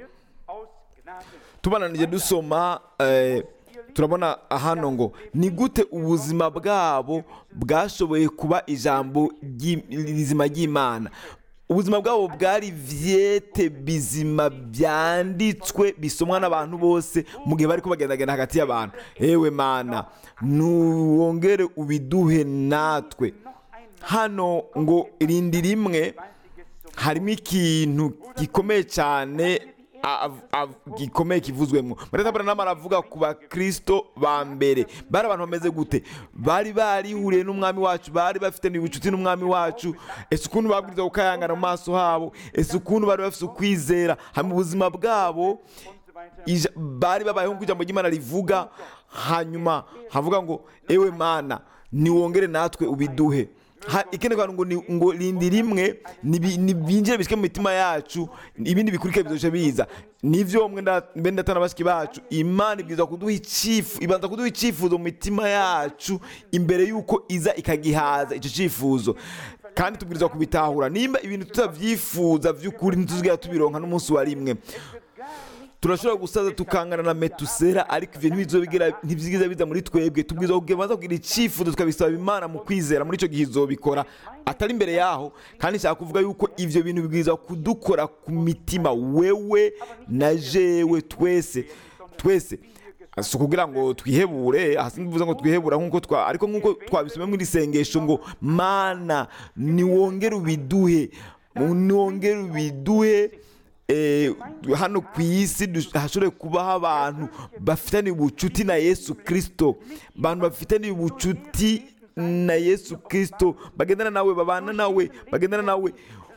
Speaker 2: tubananije dusoma eh, turabona hano ngo ni gute ubuzima bwabo bwashoboye kuba ijambo ry'i- rizima ry'imana ubuzima bwabo bwari vyete bizima byanditswe bisomwa n'abantu bose mu gihe bari kubagendagenda hagati y'abantu ewe mana nuwongere ubiduhe natwe hano ngo irindi rimwe harimo ikintu gikomeye cyane av- av- gikomeye kivuzwemo mareta branham aravuga ku bakristo ba mbere bari abantu bameze gute bari barihuriye n'umwami wacu bari bafite ubucuti n'umwami wacu ese ukuntu babwiriza gukayangana mu maso habo ese ukuntu bari bafite ukwizera hanyuma ubuzima bwabo ija- bari babayeho nk'uko ijambo ry'imana rivuga hanyuma havuga ngo ewe mana niwongere natwe ubiduhe Ha- ikindi kantu ngo ni- ngo rindi rimwe nibi- nibinjire bishyike mu mitima yacu ibindi bikurikira bizoca biza nivyo mwe nda- mbe ndatana bashiki bacu imana ibwirizwa kuduha icifu ibanza kuduha icifuzo mu mitima yacu imbere y'uko iza ikagihaza icyo cifuzo kandi tubwirizwa kubitahura nimba ibintu tutavyifuza vy'ukuri ntituzigera tubironka n'umunsi wa rimwe turashobora gusaza tukangana na metusera ariko ivyo ntibizobigera ntibyigiza biza muri twebwe tubwirizwa kubanza kugira icyifuzo tukabisaba imana mu kwizera muri icyo gihe izobikora atari imbere yaho kandi nshaka kuvuga yuko ivyo bintu bibwirizwa kudukora ku mitima wewe na jewe twese twese si ukugira ngo twihebure hasi bivuze ngo twihebura nk'uko twa ariko nk'uko twabisomye muri sengesho ngo mana niwongere ubiduhe niwongere ubiduhe eh, hano ku isi dush- hashobore kubaho abantu bafitaniye ubucuti na yesu kirisito abantu bafitaniye ubucuti na yesu kirisito bagendana nawe babana nawe bagendana nawe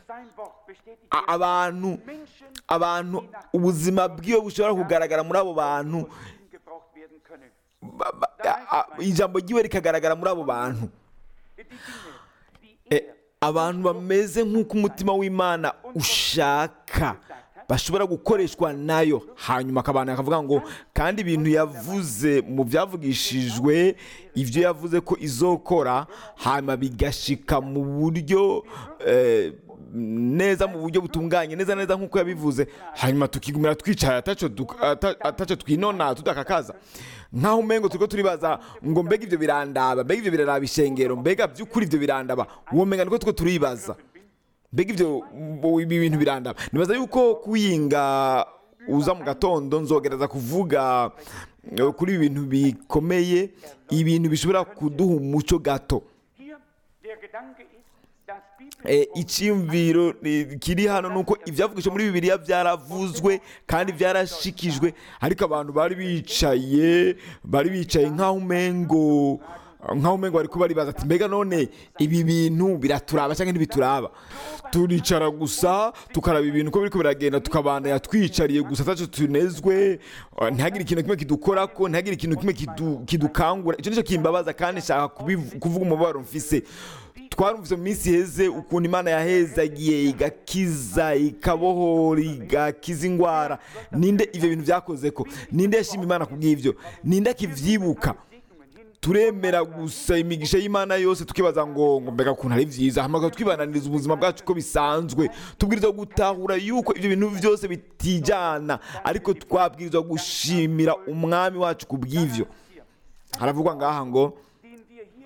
Speaker 2: A- abantu abantu ubuzima bwiwe bushobora kugaragara muri abo bantu ba- ba- a- a- ijambo ryiwe rikagaragara muri abo bantu Eh, abantu bameze nk'uko umutima w'imana ushaka bashobora gukoreshwa nayo hanyuma akabana akavuga ngo kandi ibintu yavuze mu byavugishijwe ibyo yavuze ko izokora hanyuma bigashika mu buryo eh, neza mu buryo butunganye neza neza nk'uko yabivuze hanyuma tukigumira twicaye ataco duk- ata- ataco twinona tudakakaza nkaho umengo turiko turibaza ngo mbega ivyo birandaba mbega ivyo biraraba ishengero mbega by'ukuri ivyo birandaba uwo menga niko turiko turibaza mbega ivyo bo- ibi bintu birandaba nibaza yuko kuyinga uza mu gatondo nzogereza kuvuga eh, kuri ibi bintu bikomeye ibintu bishobora kuduha umuco gato
Speaker 1: Hier der Gedanke ist, dass
Speaker 2: Eh, icyiyumviro eh, kiri hano ni uko ibyavugishije muri bibiliya byaravuzwe kandi byarashikijwe ariko abantu bari bicaye bari bicaye nk'aho umengo nk'aho umengo bari kuba baribaza ati mbega none ibi bintu biraturaba cyangwa ntibituraba turicara gusa tukaraba ibintu uko biriko biragenda tukabandanya twicariye gusa ataco tunezwe eh, ntihagire ikintu kimwe kidukorako ntihagire ikintu kimwe kidu- kidukangura icyo nicyo kimbabaza kandi nshaka kubivu- kuvuga umubabaro mfise twarumvise mu minsi iheze ukuntu imana yahezagiye igakiza ikabohora igakiza indwara ninde ibyo bintu byakoze ko ninde yashima imana ku bw'ibyo ninde akivyibuka turemera gusa imigisha y'imana yose tukibaza ngo ngo mbega ukuntu ari byiza hamaga twibananiriza ubuzima bwacu uko bisanzwe tubwirizwa gutahura yuko ibyo bintu byose bitijana ariko twabwirizwa gushimira umwami wacu ku bw'ivyo haravugwa ngaha ngo
Speaker 1: den wir hier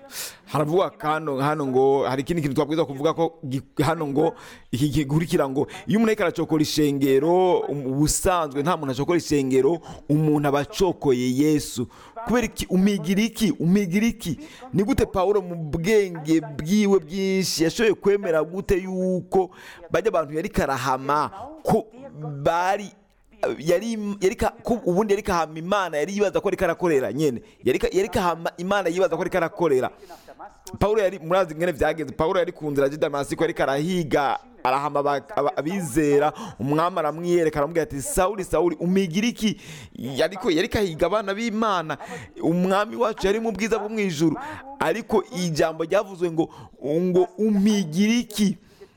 Speaker 2: haravuga hano hano ngo hari ikindi kintu twabwiza kuvuga ko gi- hano ngo iki gikurikira ngo iyo umuntu ariko aracokora ishengero um- ubusanzwe nta muntu acokora ishengero umuntu aba acokoye yesu kubera iki umigira iki umigira iki ni gute pawulo mu bwenge bwiwe bwinshi yashoboye kwemera gute yuko bajya abantu yari karahama ko bari yari yari ka- ko ubundi yari kahama imana yari yibaza ko ariko arakorera nyene yari ka- yari kahama imana yibaza ko ariko arakorera Paulo yari murazi ngene vyagenze Paulo yari ku nzira ya Damasiko ariko arahiga arahama aba- aba- abizera umwami aramwiyereka aramubwira ati Sauli Sauli umigira iki yariko yari kahiga abana b'Imana umwami wacu yari mu bwiza bwo mwijuru ariko ijambo ryavuzwe ngo ngo umigira iki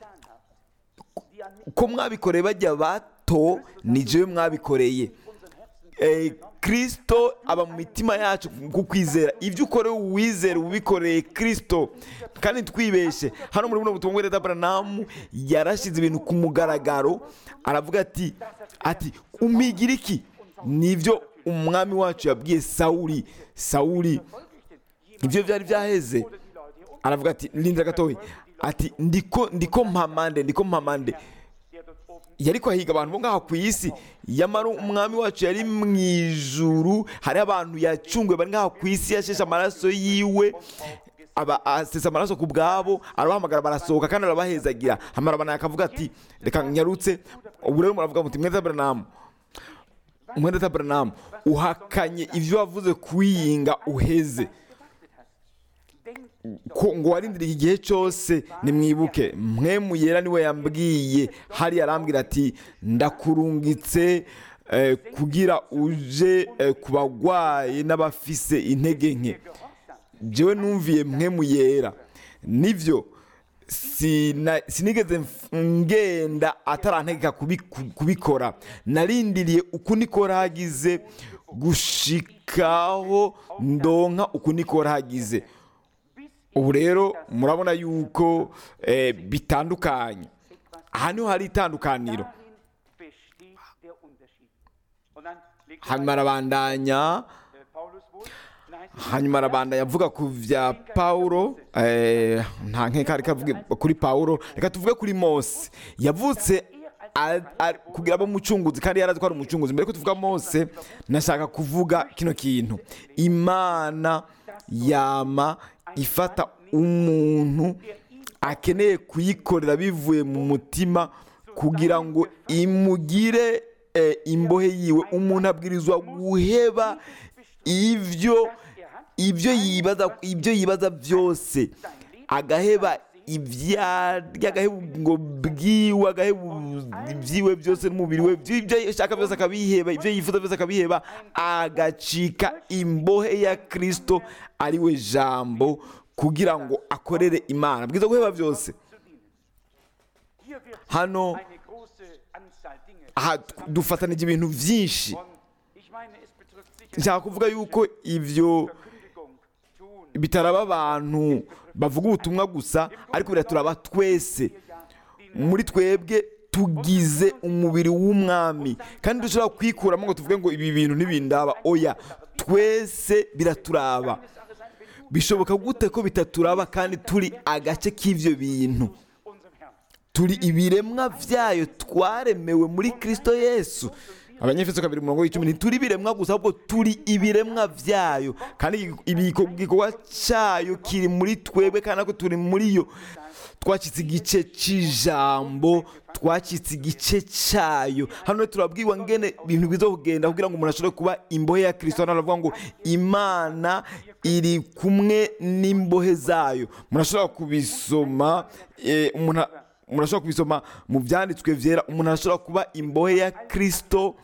Speaker 2: ko mwabikoreye bajya bato ni jewe mwabikoreye Eh, kristo aba mu mitima yacu ku kwizera ibyo ukorewe uwizera ubikoreye kristo kandi twibeshe hano muri buno butumwa bwa Abrahamu yarashize ibintu ku mugaragaro aravuga ati ati umigira iki nibyo umwami wacu yabwiye sawuli sawuli ibyo byari byaheze aravuga ati linda gatoya ati ndiko ndiko mpamande ndiko mpamande yari kwahiga abantu bo ngaha ku isi yamara umwami wacu yari mu ijuru hari abantu yacunguye bari ngaha ku isi yasheshe amaraso yiwe aba asesa amaraso ku bwabo arabahamagara barasohoka kandi arabahezagira hamara abana akavuga ati reka nyarutse ubu rero muravuga muti mwenda Abrahamu mwenda Abrahamu uhakanye ibyo wavuze kwiyinga uheze ko ngo warindire iki gihe cyose nimwibuke mwe muyera niwe yambwiye hari arambwira ati ndakurungitse eh, kugira uje eh, ku bagwayi n'abafise intege nke jewe numviye mwe muyera nivyo sina- sinigeze mf- ngenda atarantegeka kubi- ku- kubikora narindiriye uku niko ragize gushikaho ndonka uku niko ragize ubu rero murabona yuko eh, bitandukanye aha niho hari itandukaniro
Speaker 1: besteht der Unterschied. Und dann legt
Speaker 2: hanyuma arabandanya
Speaker 1: äh, Paulus wohl, dann heißt es,
Speaker 2: hanyuma arabandanya avuga ku bya pawulo eh, nta nkeka reka avuge kuri pawulo reka tuvuge kuri mose yavutse a- a- kugira abe umucunguzi kandi yari azi ko ari umucunguzi mbere ko tuvuga mose nashaka kuvuga kino kintu imana yama ifata umuntu akeneye kuyikorera bivuye mu mutima kugira ngo imugire eh, imbohe yiwe umuntu abwirizwa guheba ibyo ibyo yibaza ibyo yibaza byose agaheba ibyarya agaheba ngo bwiwe agaheba ibyiwe byose n'umubiri we ibyo ashaka byose akabiheba ibyo yifuza byose akabiheba agacika imbohe ya kirisito ari we jambo kugira ngo akorere imana bwiza guheba byose
Speaker 1: hier wird
Speaker 2: hano
Speaker 1: eine große Anzahl Dinge.
Speaker 2: aha dufatanije ibintu byinshi
Speaker 1: Und ich meine, es betrifft sicher
Speaker 2: nshaka kuvuga yuko ibyo
Speaker 1: Verkündigung tun.
Speaker 2: bitaraba abantu bavuga ubutumwa gusa ariko biraturaba twese muri twebwe tugize umubiri w'umwami kandi dushobora kwikuramo ngo tuvuge ngo ibi bintu ntibindaba oya twese biraturaba bishoboka gute ko bitaturaba kandi turi agace k'ibyo bintu
Speaker 1: Unserem Herrn.
Speaker 2: turi ibiremwa byayo twaremewe muri kirisito yesu abanyefeso kabiri umurongo w'icumi ntituri ibiremwa gusa ahubwo turi ibiremwa byayo kandi ibiko- igikorwa cyayo kiri muri twebwe kandi nako turi muri yo twacitse igice cy'ijambo twacitse igice cyayo hano turabwirwa ngene ibintu biza kugenda kugira ngo umuntu ashobore kuba imbohe ya kirisito hano baravuga ngo imana iri kumwe n'imbohe zayo murashobora kubisoma eh, umuntu umuntu ashobora kubisoma mu byanditswe byera umuntu ashobora kuba imbohe ya kirisito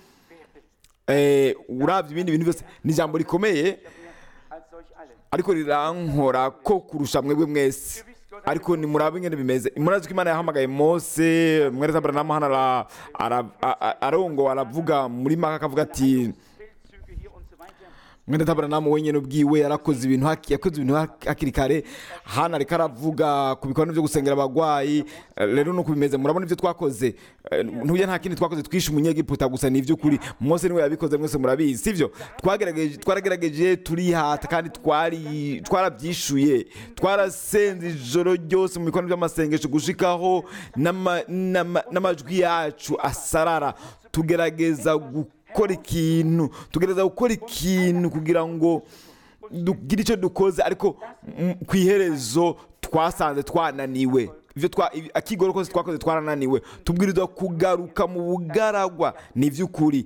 Speaker 2: eh, urabye ibindi bintu byose ni ijambo rikomeye
Speaker 1: Als solch alle.
Speaker 2: ariko rirankora ko kurusha mwebwe mwese ariko ni murabe ingene bimeze murazi ko imana yahamagaye mose mwereza aburahamu hano ara- ara- a- a- arongo aravuga muri maka akavuga ati
Speaker 1: Feldzüge hier und so weiter.
Speaker 2: mwene tabaranamu wenyine ubwiwe yarakoze ibintu haki- yakoze ibintu hak- hakiri kare hano ariko aravuga ku bikorwa byo gusengera abagwayi eh, rero nuko bimeze murabona ibyo twakoze Eh, ntuye nta kindi twakoze twishe umunyegiputa gusa ni iby'ukuri mose niwe yabikoze mwese murabizi sibyo twagerageje twaragerageje turihata kandi twari twarabyishuye twarasenze ijoro ryose mu bikorwa by'amasengesho gushikaho n'ama- n'ama- n'amajwi yacu asarara tugerageza gukora ikintu tugerageza gukora ikintu kugira ngo dugire icyo dukoze ariko mm, ku iherezo twasanze twananiwe ibyo twa ibi- akigoro kose twakoze twarananiwe tubwirizwa kugaruka mu bugaragwa ni iby'ukuri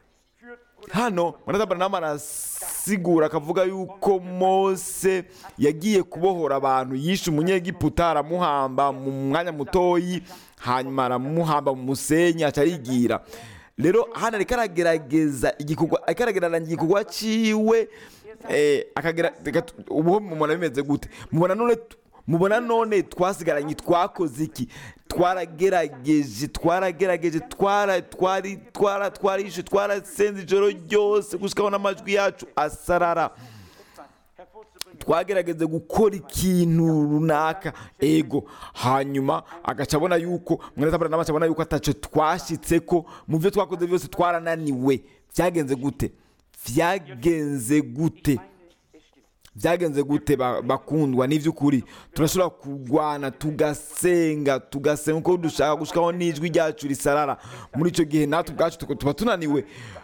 Speaker 2: hano muratabara arasigura akavuga yuko mose yagiye kubohora abantu yishe umunyegiputa aramuhamba mu mwanya mutoyi hanyuma aramuhamba mu musenyi aca yigira rero hano ariko aragerageza igikorwa ariko aragereranya igikorwa ciwe eh, akagera reka tu- ubu mubona bimeze gute mubona none tu- mubona none twasigaranye twakoze iki twaragerageje twaragerageje twara twari twara twarishe twarasenze ijoro ryose gushikaho n'amajwi yacu asarara twagerageze gukora ikintu runaka ego hanyuma agaca abona yuko mwene tabara n'amaca abona yuko ataco twashitse ko mu byo twakoze byose twarananiwe byagenze gute byagenze gute byagenze gute ba- bakundwa n'iby'ukuri turashobora kurwana tugasenga tugasenga uko dushaka gushikaho n'ijwi ryacu risarara muri icyo gihe natwe ubwacu tuba tuba tunaniwe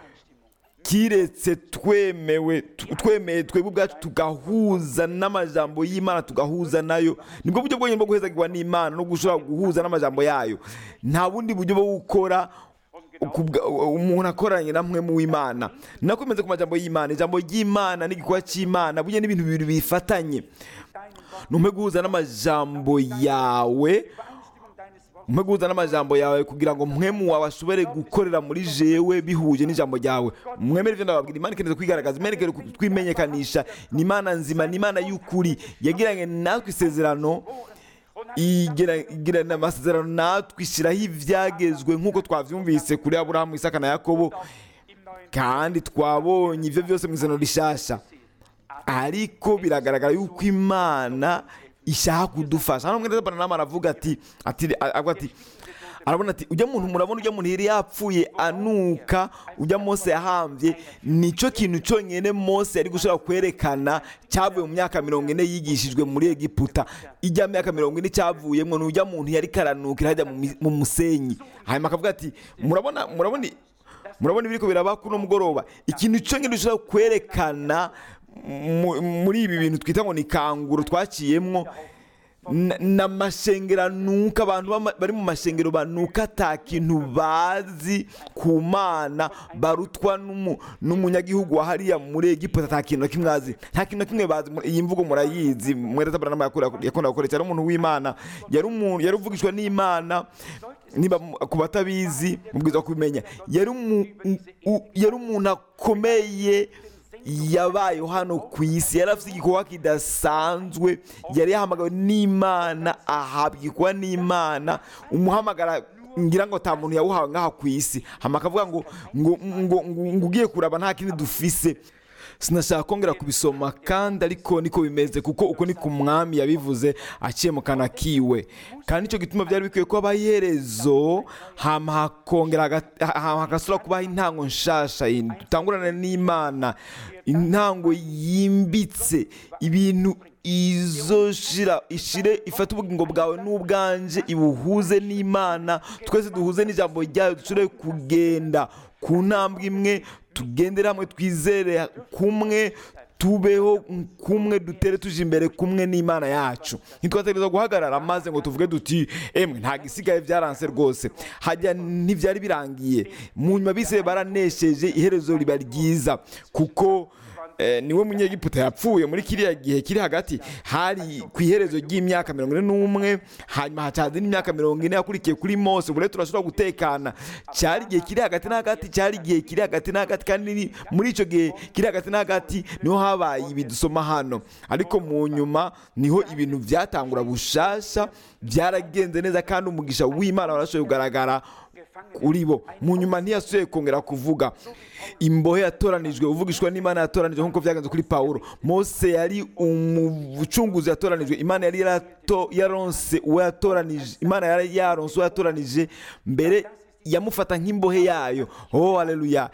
Speaker 2: kiretse twemewe tu- twemeye twebwe ubwacu tugahuza n'amajambo y'imana tugahuza nayo nibwo buryo bwonyine bwo guhezagirwa n'imana no gushobora guhuza n'amajambo yayo nta bundi buryo bwo gukora kubwa- umuntu akoranye na mwe mu w'imana nakomeze ku majambo y'imana ijambo ry'imana n'igikorwa cy'imana burya n'ibintu bibiri bifatanye numpe guhuza n'amajambo yawe umpe guhuza n'amajambo yawe kugira ngo mwemu wawe ashobore gukorera muri jewe bihuje n'ijambo ryawe mwemere ibyo ndababwira imana ikeneye kwigaragaza imana ikeneye kwimenyekanisha ni imana nzima ni imana y'ukuri yagiranye natwe isezerano igira- igirana amasezerano natwe ishyiraho ibyagezwe nk'uko twabyumvise kuri aburahamu isaka na yakobo kandi twabonye ibyo byose mu isezerano rishasha ariko biragaragara yuko imana ishaka kudufasha hano mwene nama aravuga ati ati avuga ati arabona ati ujya muntu murabona ujya muntu yari yapfuye anuka ujya mose yahambye nicyo kintu cyonyine mose yari gushobora kwerekana cyavuye mu myaka mirongo ine yigishijwe muri egiputa ijya myaka mirongo ine cyavuyemo ni ujya muntu yari karanukira hajya mu mi- mu musenyi hanyuma akavuga ati murabona murabona murabona ibiri biraba kuno mugoroba ikintu cyonyine dushobora kwerekana mu- muri ibi bintu twita ngo ni kanguro twaciyemwo na- n'amashengero anuka abantu bama- bari mu mashengero banuka ata kintu bazi ku mana barutwa n'umu- n'umunyagihugu wa hariya muri egiputa ata kintu na kimwe azi nta kintu na kimwe bazi Mu- iyi mvugo murayizi mweretabaranama yakunda gukoresha yari umuntu w'imana yari umuntu yari uvugishwa n'imana niba mu- ku batabizi mubwiza kubimenya yari umu- u- u- yari umuntu akomeye yabayeho hano ku isi yari afite igikorwa kidasanzwe yari yahamagawe n'imana ahabwirwa n'imana umuhamagara ngira ngo nta muntu yawuhawe ngaha ku isi hama akavuga ngo ngo ngo ngo ngo ugiye kuraba nta kindi dufise sinashaka kongera kubisoma kandi ariko niko bimeze kuko uko ni ku mwami yabivuze aciye mu kana kiwe kandi nicyo gituma byari bikwiye ko habaho iherezo hama hakongera haga- hama hagasubira kubaho intango nshasha yindi dutangurane n'imana intango yimbitse ibintu izoshira ishire ifate ubugingo bwawe n'ubwanje ibuhuze n'imana twese duhuze n'ijambo ryayo dushobore kugenda ku ntambwe imwe tugendere hamwe twizere kumwe tubeho kumwe dutere tuje imbere kumwe n'imana yacu ntitwategereza guhagarara maze ngo tuvuge duti emwe ntabwo isigaye byaranse rwose hajya ntibyari birangiye mu nyuma bise baranesheje iherezo riba ryiza kuko eh, niwe munyegiputa yapfuye muri kiriya gihe kiri hagati hari ku iherezo ry'imyaka mirongo ine n'umwe hanyuma hacaza n'imyaka mirongo ine yakurikiye kuri mose ubu rero turashobora gutekana cyari igihe kiri hagati na hagati cyari igihe kiri hagati na hagati kandi ni- muri icyo gihe kiri hagati na hagati niho habaye ibi dusoma hano ariko mu nyuma niho ibintu byatangura bushasha byaragenze neza kandi umugisha w'imana warashoboye kugaragara kuri bo mu nyuma ntiyasubiye kongera kuvuga imbohe yatoranijwe uvugishwa n'imana yatoranijwe nk'uko byagenze kuri pawulo mose yari umucunguzi yatoranijwe imana yari yarato- yaronse uwo yatoranije imana yari yaronse uwo yatoranije mbere yamufata nk'imbohe yayo oh haleluya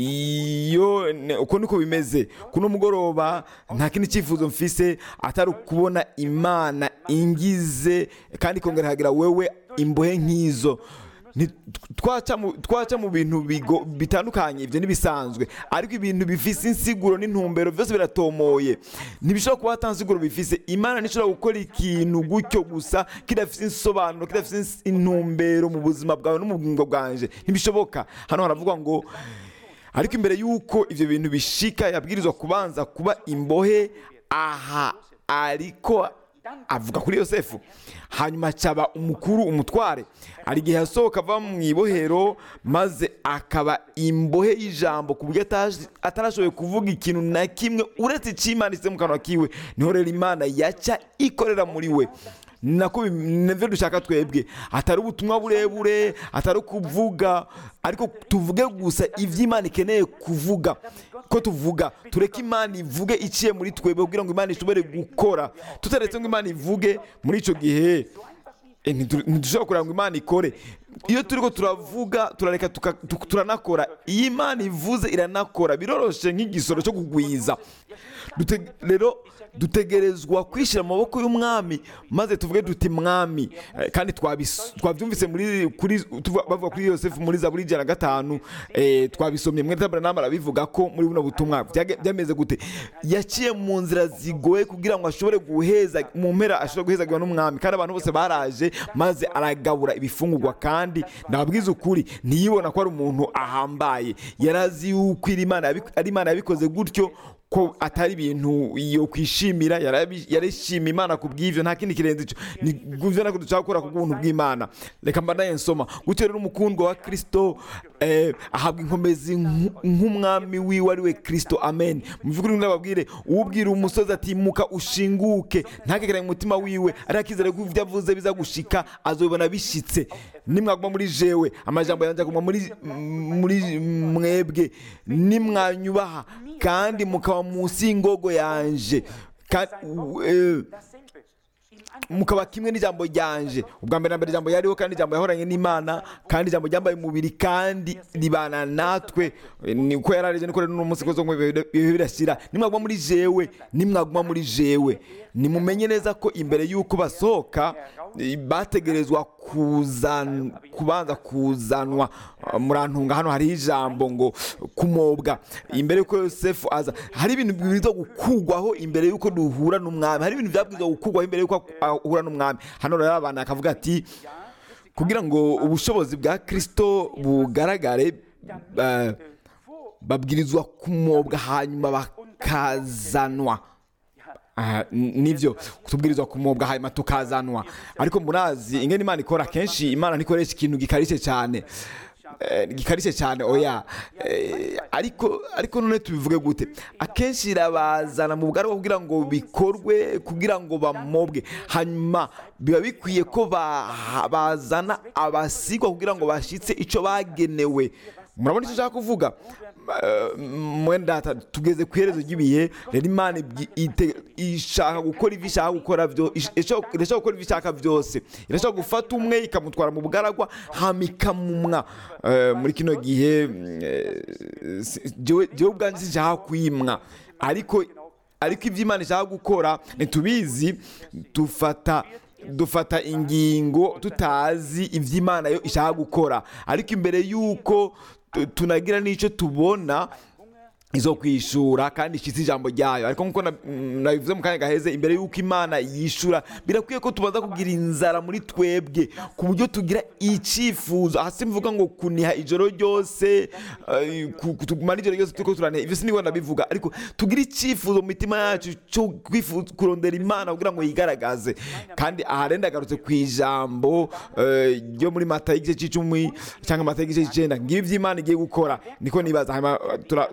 Speaker 2: iyo ne- uko niko bimeze kuno mugoroba nta kindi cyifuzo mfise atari ukubona imana ingize kandi ikongera hagira wewe imbohe nk'izo Ni- twaca mu- twaca mu bintu bigo- bitandukanye ibyo ntibisanzwe ariko ibintu bifise insiguro n'intumbero byose biratomoye ntibishobora kuba ata nsiguro bifise imana ntishobora gukora ikintu gutyo gusa kidafite insobanuro kidafite ins- intumbero mu buzima bwawe no mu bugingo bwanje ntibishoboka hano haravugwa ngo ariko imbere y'uko ibyo bintu bishika yabwirizwa kubanza kuba imbohe aha ariko avuga kuri yosefu hanyuma acaba umukuru umutware hari igihe yasohoka ava mu ibohero maze akaba imbohe y'ijambo ku buryo ataje- atarashoboye kuvuga ikintu na kimwe uretse icyimanitse mu kanwa kiwe niho rero imana yaca ikorera muri we ni nako bi- nibyo dushaka twebwe atari ubutumwa burebure atari kuvuga ariko tuvuge gusa ibyo imana ikeneye kuvuga ko tuvuga tureke imana ivuge iciye muri twebwe kugira ngo imana ishobore gukora tutaretse ngo imana ivuge muri icyo gihe eh, ntitu- ntidushobora kureba ngo imana ikore iyo turi ko turavuga turareka tuka- tu- turanakora iyo imana ivuze iranakora biroroshe nk'igisoro cyo kugwiza Dute- rero dutegerezwa kwishyira mu maboko y'umwami maze tuvuge duti mwami Eh, kandi twabis- twabyumvise muri kuri tuvuga- bavuga kuri yosefu muri zaburi ijana na gatanu eh, twabisomye mwene tabaranama arabivuga ko muri buno butumwa byage- byameze gute yaciye mu nzira zigoye kugira ngo ashobore guheza mu mpera ashobore guhezagwa n'umwami kandi abantu bose baraje maze aragabura ibifungurwa kandi ndababwiza ukuri ntiyibona ko ari umuntu ahambaye yarazi yuko iri Imana yabi- ari imana yabikoze gutyo ko atari ibintu yo kwishimira yarabi- yarishima imana ku bw'ivyo nta kindi kirenze ico ni guvyo nako dushaka gukora ku bw'ubuntu bw'imana reka mbanaye nsoma gutyo rero umukundwa wa kristo eh, ahabwa inkomezi nk- nk'umwami wiwe ari we kristo amen mu by'ukuri ndababwire uwubwira umusozi ati muka ushinguke ntakegeranye mu mutima wiwe ariko akizere ko ibyo avuze biza gushika azobibona bishitse nimwaguma muri jewe amajambo yanjye aguma muri muri mwebwe nimwanyubaha kandi mukaba munsi y'ingogo yanje Ka- u- eh,
Speaker 1: dasselbe. In
Speaker 2: mukaba kimwe n'ijambo ryanje ubwa mbere na mbere ijambo yariho kandi ijambo yahoranye n'imana kandi ijambo ryambaye umubiri kandi ribana natwe ni uko yararije niko rero n'umunsi kozo ngo ibihe birashyira nimwaguma muri jewe nimwaguma muri jewe nimumenye neza ko imbere y'uko basohoka eh, bategerezwa kuzan, kubanza kuzanwa Ah, murantunga hano hariho ijambo ngo kumobwa imbere y'uko yosefu aza hari ibintu bibwirizwa gukugwaho imbere y'uko duhura n'umwami hari ibintu byabwirizwa gukugwaho imbere y'uko ahura n'umwami hano rero abantu akavuga ati kugira ngo ubushobozi bwa kirisito bugaragare eh, babwirizwa kumobwa hanyuma bakazanwa Aha, n- nivyo tubwirizwa kumobwa hanyuma tukazanwa ariko murazi ingene imana ikora kenshi imana ntikoresha ikintu gikarishe cyane Eh, gikarishe cyane oya Eh, ariko ariko none tubivuge gute akenshi irabazana mu bwari kugira ngo bikorwe kugira ngo bamobwe hanyuma biba bikwiye ko ba- bazana abasigwa kugira ngo bashitse icyo bagenewe murabona icyo nshaka kuvuga Eh, mwenda data tugeze ku iherezo ry'ibihe rero imana ibyi- ite- ishaka gukora ibyo ishaka gukora byo ish- ishaka irashaka gukora ibyo ishaka byose irashaka gufata umwe ikamutwara mu bugaragwa hama ikamumwa Eh, muri kino gihe mm, eh, si- jewe jewe ubwanjye sinshaka kwimwa ariko ariko ibyo imana ishaka gukora ntitubizi dufata dufata ingingo tutazi ibyo imana yo ishaka gukora ariko imbere y'uko tu- tunagira n'icyo tubona izo kwishura kandi ishyitse ijambo ryayo ariko nk'uko na- mm, nabivuze mu kanya gaheze imbere y'uko imana yishura birakwiye ko tubanza kugira inzara muri twebwe ku buryo tugira icyifuzo aha simvuga ngo kuniha ijoro ryose eh, ku- ku- tugumana ijoro ryose turiko turaniha ibyo sinigwa ndabivuga ariko tugira icyifuzo mu mitima yacu cyo kwifuza kurondera imana kugira ngo yigaragaze kandi aha rero ndagarutse ku ijambo eh, ryo muri mata y'igice cy'icumi cyangwa mata y'igice cy'icyenda ngibi ibyo imana igiye gukora niko nibaza hanyuma tura- turabona ko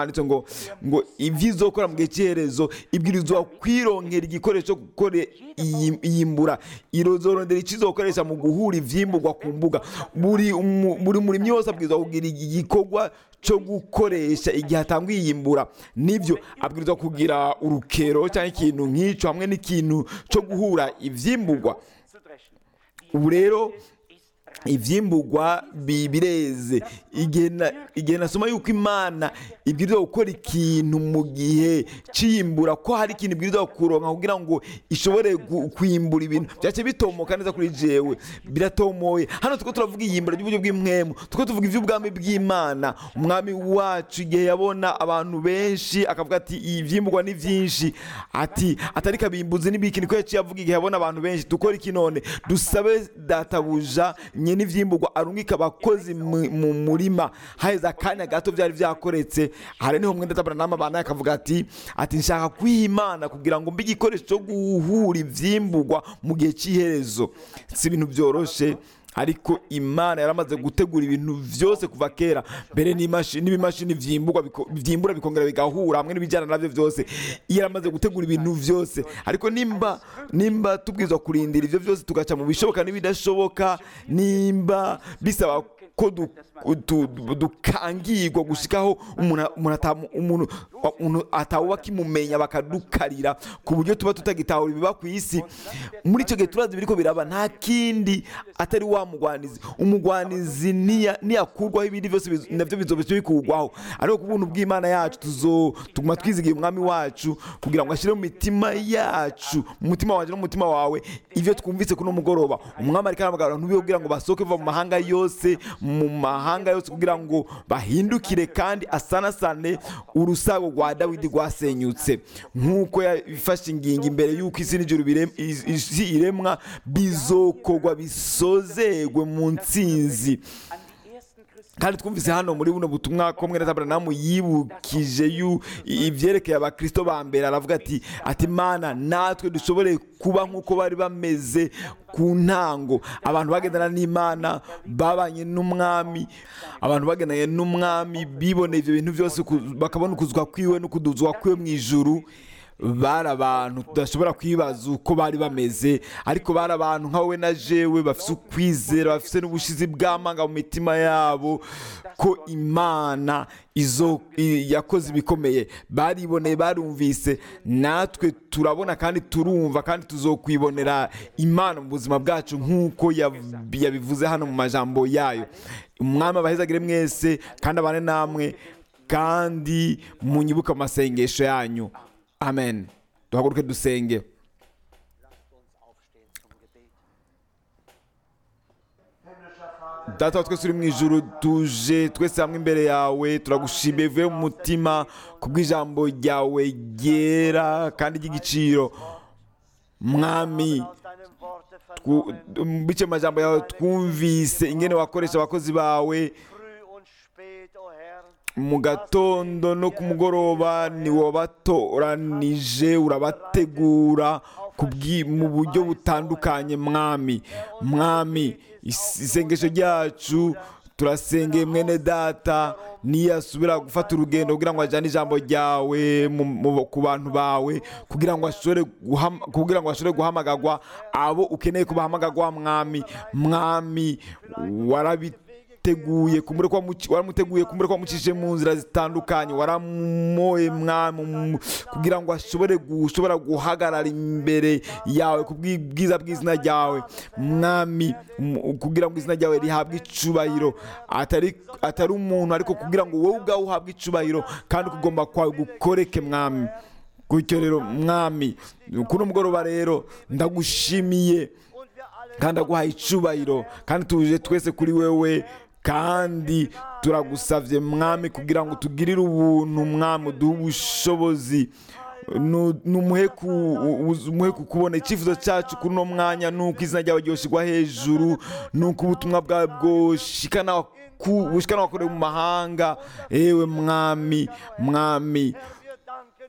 Speaker 2: handitse ngo ngo ibyo izokora mu gihe cy'iherezo ibwirizwa kwironkera igikoresho cyo gukora iyi- iyimbura irozorondera icyo izokoresha mu guhura ivyimburwa ku mbuga buri umu- buri murimyi wese abwirizwa kugira igikorwa cyo gukoresha igihe atanga iyimbura nibyo abwirizwa kugira urukero cyangwa ikintu nk'icyo hamwe n'ikintu cyo guhura ivyimburwa
Speaker 1: zu dreschen.
Speaker 2: ubu rero
Speaker 1: ist
Speaker 2: ivyimburwa bi- bireze igihe na- igihe nasoma yuko imana ibwirizwa gukora ikintu mu gihe c'iyimbura ko hari ikintu ibwirizwa kuronka kugira ngo ishobore gu- kwimbura ibintu byace bitomoka neza kuri jewe biratomoye hano tuko turavuga iyimbura ry'uburyo bw'impwemu tuko tuvuga ivy'ubwami bw'imana umwami wacu igihe yabona abantu benshi akavuga ati ivyimburwa ni vyinshi ati atari kabimbuzi n'ibiki niko yaciye avuga igihe yabona abantu benshi dukora iki none dusabe databuja nye n'ivyimburwa arungika abakozi mu mu murima haheze akanya gato byari vyakoretse hari niho mwenda tabara n'amabana akavuga ati ati nshaka kwiha imana kugira ngo mbe igikoresho cyo guhura ivyimburwa mu gihe cy'iherezo si ibintu byoroshe ariko imana yaramaze gutegura ibintu byose kuva kera mbere n'imashini n'ibimashini vyimburwa biko- vyimbura bikongera bigahura hamwe n'ibijyana navyo byose iyo yaramaze gutegura ibintu byose ariko nimba nimba tubwirizwa kurindira ivyo byose tugaca mu bishoboka n'ibidashoboka nimba bisaba ko du- du- du- dukangirwa gushikaho umuntu umuntu atamu- umuntu umuntu atawuba akimumenya bakadukarira ku buryo tuba tutagitahura ibiba ku isi muri icyo gihe turazi biriko biraba nta kindi atari wa mugwanizi umugwanizi niya- niyakurwaho ibindi byose biz- navyo bizoba bikurwaho ariko ku buntu bw'imana yacu tuzo tuguma twizigiye umwami wacu kugira ngo ashyire mu mitima yacu mu mutima wanje no mu mutima wawe ivyo twumvise kuno mugoroba umwami ariko arahamagara ntubihe kugira ngo basohoke bava mu mahanga yose mu mahanga yose kugira ngo bahindukire kandi asanasane urusago rwa dawidi rwasenyutse nk'uko yafashe ingingo imbere y'uko isi n'ijuru birem- is- isi iremwa bizokorwa bisozegwe mu ntsinzi
Speaker 1: an die ersten Christen
Speaker 2: kandi twumvise hano muri buno butumwa ko mwene Aburahamu yibukije yu ibyerekeye abakristo ba mbere aravuga ati ati mana natwe dushobore kuba nk'uko bari bameze ku ntango abantu bagendana n'imana babanye n'umwami abantu bagendanye n'umwami biboneye ibyo bintu byose ku- bakabona ukuzwa kwiwe no kuduzwa kwiwe mu ijuru bari abantu tudashobora kwibaza uko bari bameze ariko bari abantu nka wowe na jewe bafite ukwizera bafite n'ubushizi bw'amanga mu mitima yabo ko imana izo i- yakoze ibikomeye bariboneye barumvise natwe turabona kandi turumva kandi tuzokwibonera imana mu buzima bwacu nk'uko yab- yabivuze hano mu majambo yayo umwami abahezagire mwese kandi abane namwe kandi munyibuke mu masengesho yanyu amen duhaguruke dusenge data wa twese uri mu ijuru tuje twese hamwe imbere yawe turagushimiye vuye mu mutima kubw'ijambo ryawe ryera kandi ry'igiciro mwami
Speaker 3: aus deinem Worte
Speaker 2: twu-
Speaker 3: vernommen,
Speaker 2: bice mu majambo yawe twumvise ingene wakoresha abakozi bawe
Speaker 3: früh und spät, o Herr,
Speaker 2: mu gatondo no ku mugoroba ni wabatoranije urabategura ku bwi- mu buryo butandukanye mwami mwami is- isengesho ryacu turasengeye mwene data niyasubira gufata urugendo kugira ngo ajyane ijambo ryawe mu- mu- ku bantu bawe kugira ngo ashobore guham- kugira ngo ashobore guhamagarwa abo ukeneye kubahamagarwa mwami mwami warabi teguye kumure kwa muci- waramuteguye kumure kwa mucishe mu nzira zitandukanye waramoye mwami mu- kugira ngo ashobore gushobora guhagarara imbere yawe ku bwiza bw'izina ryawe mwami mu- kugira ngo izina ryawe rihabwe icubahiro atari atari umuntu ariko kugira ngo wowe ubwawe uhabwe icubahiro kandi kugomba kwawe gukoreke mwami gutyo rero mwami kuno mugoroba rero ndagushimiye
Speaker 3: und wir alle
Speaker 2: kandi aguhaye icubahiro kandi tuje twese kuri wewe kandi turagusavye mwami kugira ngo tugirire ubuntu mwami uduhe ubushobozi Nu- numuhe ku- u- umuhe kukubona icyifuzo cyacu kuri uno mwanya nuko izina ryawe ryoshirwa hejuru nuko ubutumwa bwawe bwoshikana ku- bushikana wakorewe mu mahanga ewe mwami mwami
Speaker 3: wir danken dir für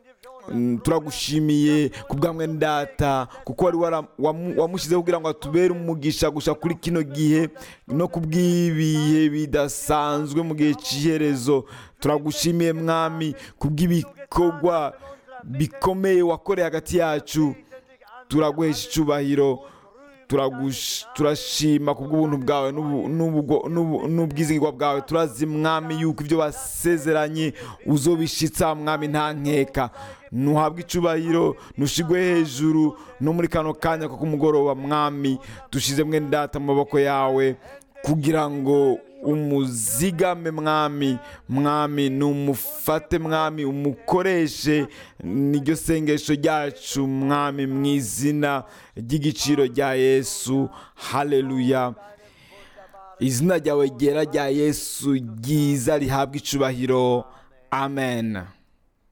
Speaker 2: Mm, turagushimiye ku bwamwe ndata kuko wari wara- wamu- wamushyizeho kugira ngo atubere umugisha gusa kuri kino gihe no ku bw'ibihe bidasanzwe mu gihe cy'iherezo turagushimiye mwami ku bw'ibikorwa bikomeye wakoreye hagati yacu turaguhesha icyubahiro turagush- turashima ku bw'ubuntu bwawe n'ubu- n'ubwo- n'ubu- n'ubwizigirwa bwawe turazi mwami yuko ibyo wasezeranye uzobishitsa mwami nta nkeka ntuhabwe icyubahiro ntushigwe hejuru no muri kano kanya ko kumugoroba mwami dushize mwene data mu maboko yawe kugira ngo umuzigame mwami mwami numufate mwami umukoreshe niryo sengesho ryacu mwami mu izina ry'igiciro rya yesu haleluya izina ryawe ryera rya yesu ryiza rihabwa icubahiro amen